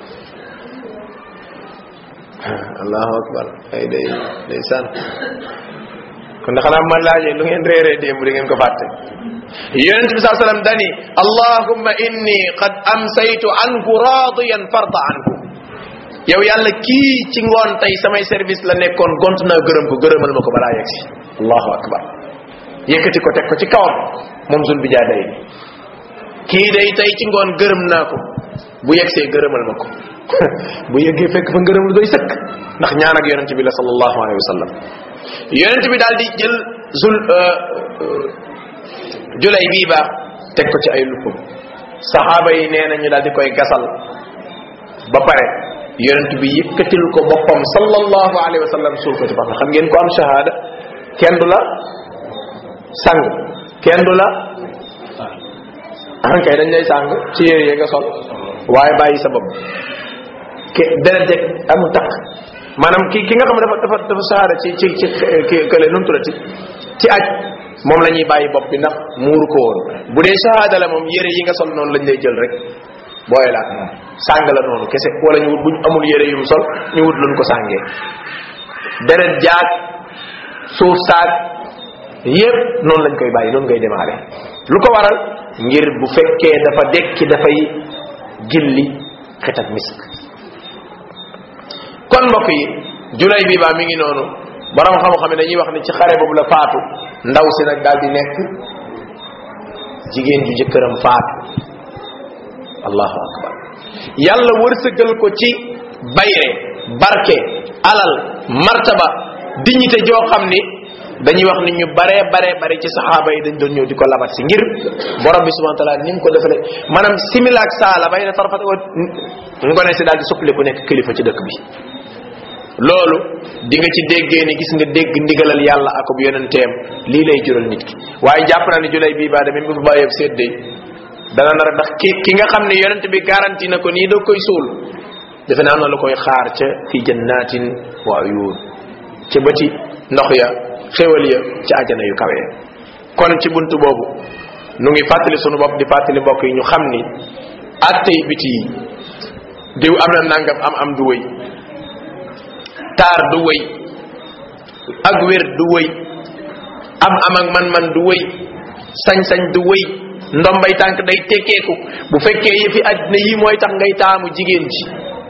allahu akbar ay day day san kon xanaa man laajee lu ngeen réeree démb di ngeen ko fàtte yonent bi saa sallam dani allahumma inni qad amsaytu anhu radiyan farda anhu yow yàlla kii ci ngoon tey samay service la nekkoon gont naa gërëm ko gërëmal ma ko balaa yegg si allahu akbar yëkkati ko teg ko ci kawam moom zul bi jaa day kii day tey ci ngoon gërëm naa ko bu yegsee gërëmal ma ko bu yeggee fekk fa ngërëm lu doy sëkk ndax ñaan ak yonent bi la sallallahu alayhi wa sallam yonent bi daal di jël zul julay bii baax teg ko ci ay luppam saxaaba yi nee na ñu daal di koy gasal ba pare yonent bi yëkkatil ko boppam sallallahu alayhi wa sallam suul ko ci pax xam ngeen ko am shahada kenn du la sang kenn du la ankay dañ lay sàng ci yére yi nga sol waaye bàyyi sa bopp ke deret jeg amul takk maanaam ki ki nga xam ne dafa dafa dafa saara ci ci ci ki kële nu mu tuddati ci aj moom la ñuy bàyyi bopp bi ndax muuru ko woon bu dee shahada la moom yére yi nga sol noonu lañ lay jël rek booye la ak moom sàng la noonu kese wala ñu wut buñ amul yére yum sol ñu wut luñ ko sàngee deret jaag suuf saag yépp noonu lañ koy bàyyi noonu ngay démarrer lu ko waral ngir bu fekkee dafa dekki dafay gilli xet ak misk kon mbokk yi julay bi baa mi ngi noonu borom xam-xam ne dañuy wax ni ci xare boobu la faatu ndaw si nag daal di nekk jigéen ju jëkkëram faatu allahu akbar yàlla wërsëgal ko ci bayre barke alal martaba dignité joo xam ni dañuy wax ni ñu bare bare bare ci saxaaba yi dañ doon ñëw di ko labat si ngir borom bi subhanahu wa taala ni mu ko defale maanaam simila ak saala bay na tarfat wa ngone si daal di suppali ku nekk kilifa ci dëkk bi loolu di nga ci déggee ni gis nga dégg ndigalal yàlla ak bu yonenteem lii lay jural nit ki waaye jàpp naa ni julay bii baa même bu fi bàyyeeb séddee dana nar ndax ki ki nga xam ne yonent bi garanti na ko nii da koy suul defe naa am na lu koy xaar ca fi jannatin wa uyun ca bëti ndox ya xéwal ya ca àjjana yu kawe kon ci buntu boobu nu ngi fàttali sunu bopp di fàttali mbokk yi ñu xam ni attey biti yi diw am na nangam am am du wëy taar du wëy ak wér du wëy am am ak man-man du wëy sañ-sañ du wëy ndombay tànk day tekkeeku bu fekkee yëfi àddina yii mooy tax ngay taamu jigéen ji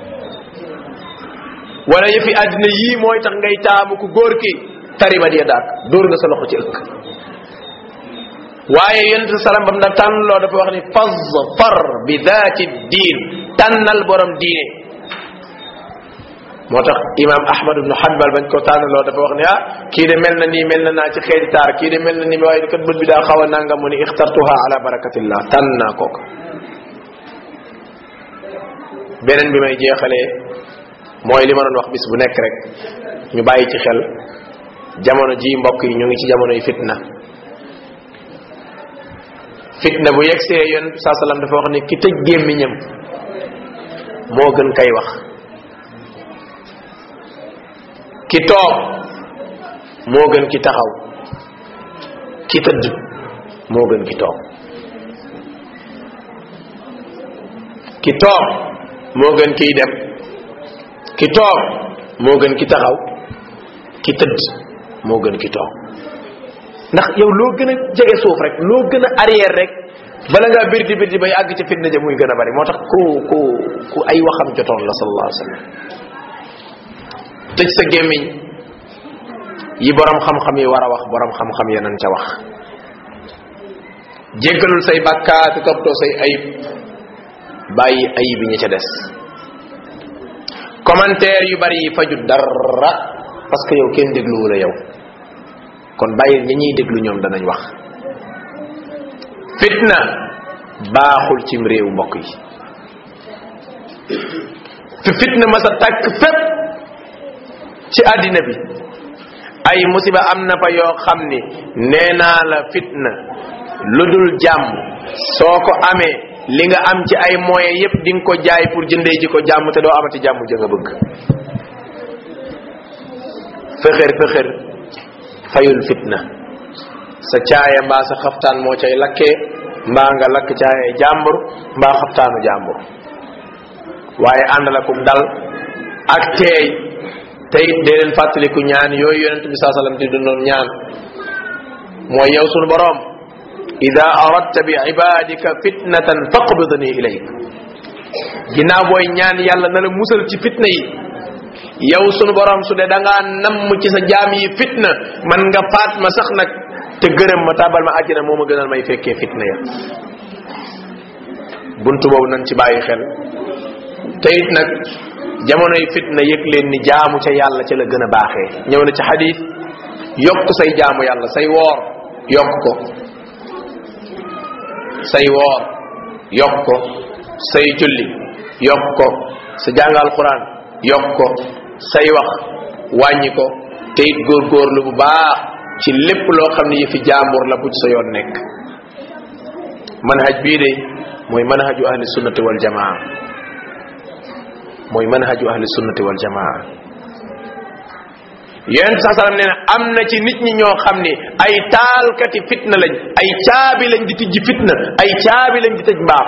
wala yëfi àddina yii mooy tax ngay taamu ku góor ki taribat ya daak dóor nga sa loxo ci ëkk waaye yonent salam bam da tànnloo dafa wax ni faz far bi daati diin tànnal borom diine moo tax imam ahmad ibnu hanbal bañ ko tànnaloo dafa wax ni ah kii de mel na nii mel na naa ci xeeti taar kii de mel na nii waaye kat bët bi daa xaw a nanga mu ni ixtartuha ala barakatillah tànn naa kooka beneen bi may jeexalee mooy li ma doon wax bis bu nekk rek ñu bàyyi ci xel jamono ji mbokk yi ñu ngi ci jamonoy fitna fitna bu yegsee yoon saa sallam dafa wax ni ki tëj gémmiñam moo gën kay wax ki toog moo gën ki taxaw ki tëdd moo gën ki toog ki toog moo gën kiy dem ki toog moo gën ki taxaw ki tëdd moo gën ki toog ndax yow loo gën a jege suuf rek loo gën a arrière rek bala ngaa birdi birdi bay àgg ci fitna ja muy gën a bari moo tax ku ku ku ay waxam jotoon la sallallahu alayhi wa sallam tëj sa gémmiñ yi borom xam-xam yi war a wax borom xam-xam ya nan ca wax jéggalul say bàkkaati toppatoo say ayib bàyyi ayib yi ña ca des commentaire yu bari yi faju dara parce que yow kenn dégluwu la yow kon bàyyil ñi ñuy déglu ñoom danañ wax fitna baaxul cim réew mbokk yi fi fitna ma sa tàkk fépp ci àddina bi ay musiba am na fa yoo xam ni nee naa la fitna lu dul jàmm soo ko amee li nga am ci ay moyens yépp di nga ko jaay pour jëndee ji ko jàmm te doo amati jàmm ja nga bëgg fexer fexer fayul fitna sa caaya mbaa sa xaftaan moo cay lakkee mbaa nga lakk caaya jàmbur mbaa xaftaanu jàmbur waaye àndal akum dal ak teey te it dee leen fàttaliku ñaan yooyu yonent bi saa sallam di dundoon ñaan mooy yow sunu boroom ida aradta bi ibadika fitnatan faqbidni ilayk ginnaaw booy ñaan yàlla na la musal ci fitna yi yow sunu borom su dee da ngaa namm ci sa jaam yi fitna man nga faat ma sax nag te gërëm ma tàbbal ma àjjana moo ma gënal may fekkee fitna ya buntu boobu nañ ci bàyyi xel te it nag jamonoy fitna yëg leen ni jaamu ca yàlla ca la gën a baaxee ñëw na ci xadis yokk say jaamu yàlla say woor yokk ko say woor yokk ko say julli yokk ko sa jàngal quran yokk ko say wax wàññi ko te it góorgóorlu bu baax ci lépp loo xam ne yëfi jaambur la bu ci sa yoon nekk manhaj bii de mooy manhaju ahli sunnati wal jamaa mooy manhaju ahli sunnati wal jamaa yonent saa sallam nee na am na ci nit ñi ñoo xam ni ay taalkati fitna lañ ay caabi lañ di tijji fitna ay caabi lañ di tëj mbaax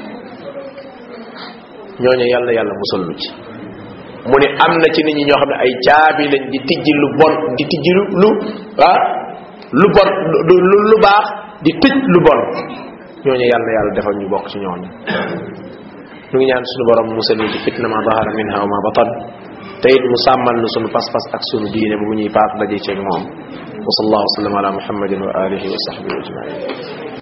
ñooñu yàlla yàlla musal lu ci mu ne am na ci nit ñi ñoo xam ne ay caabi lañ di tijji lu bon di tijji lu lu ah lu bon lu lu baax di tëj lu bon ñooñu yàlla yàlla defal ñu bokk ci ñooñu ñu ngi ñaan suñu borom musal ñu ci fitna ma dahara minha wa ma batan te it mu sàmmal nu sunu pas-pas ak sunu diine bu ñuy paas daje ceeg moom wa sallallahu wa sallam ala muhammadin wa alihi wa sahbihi ajmain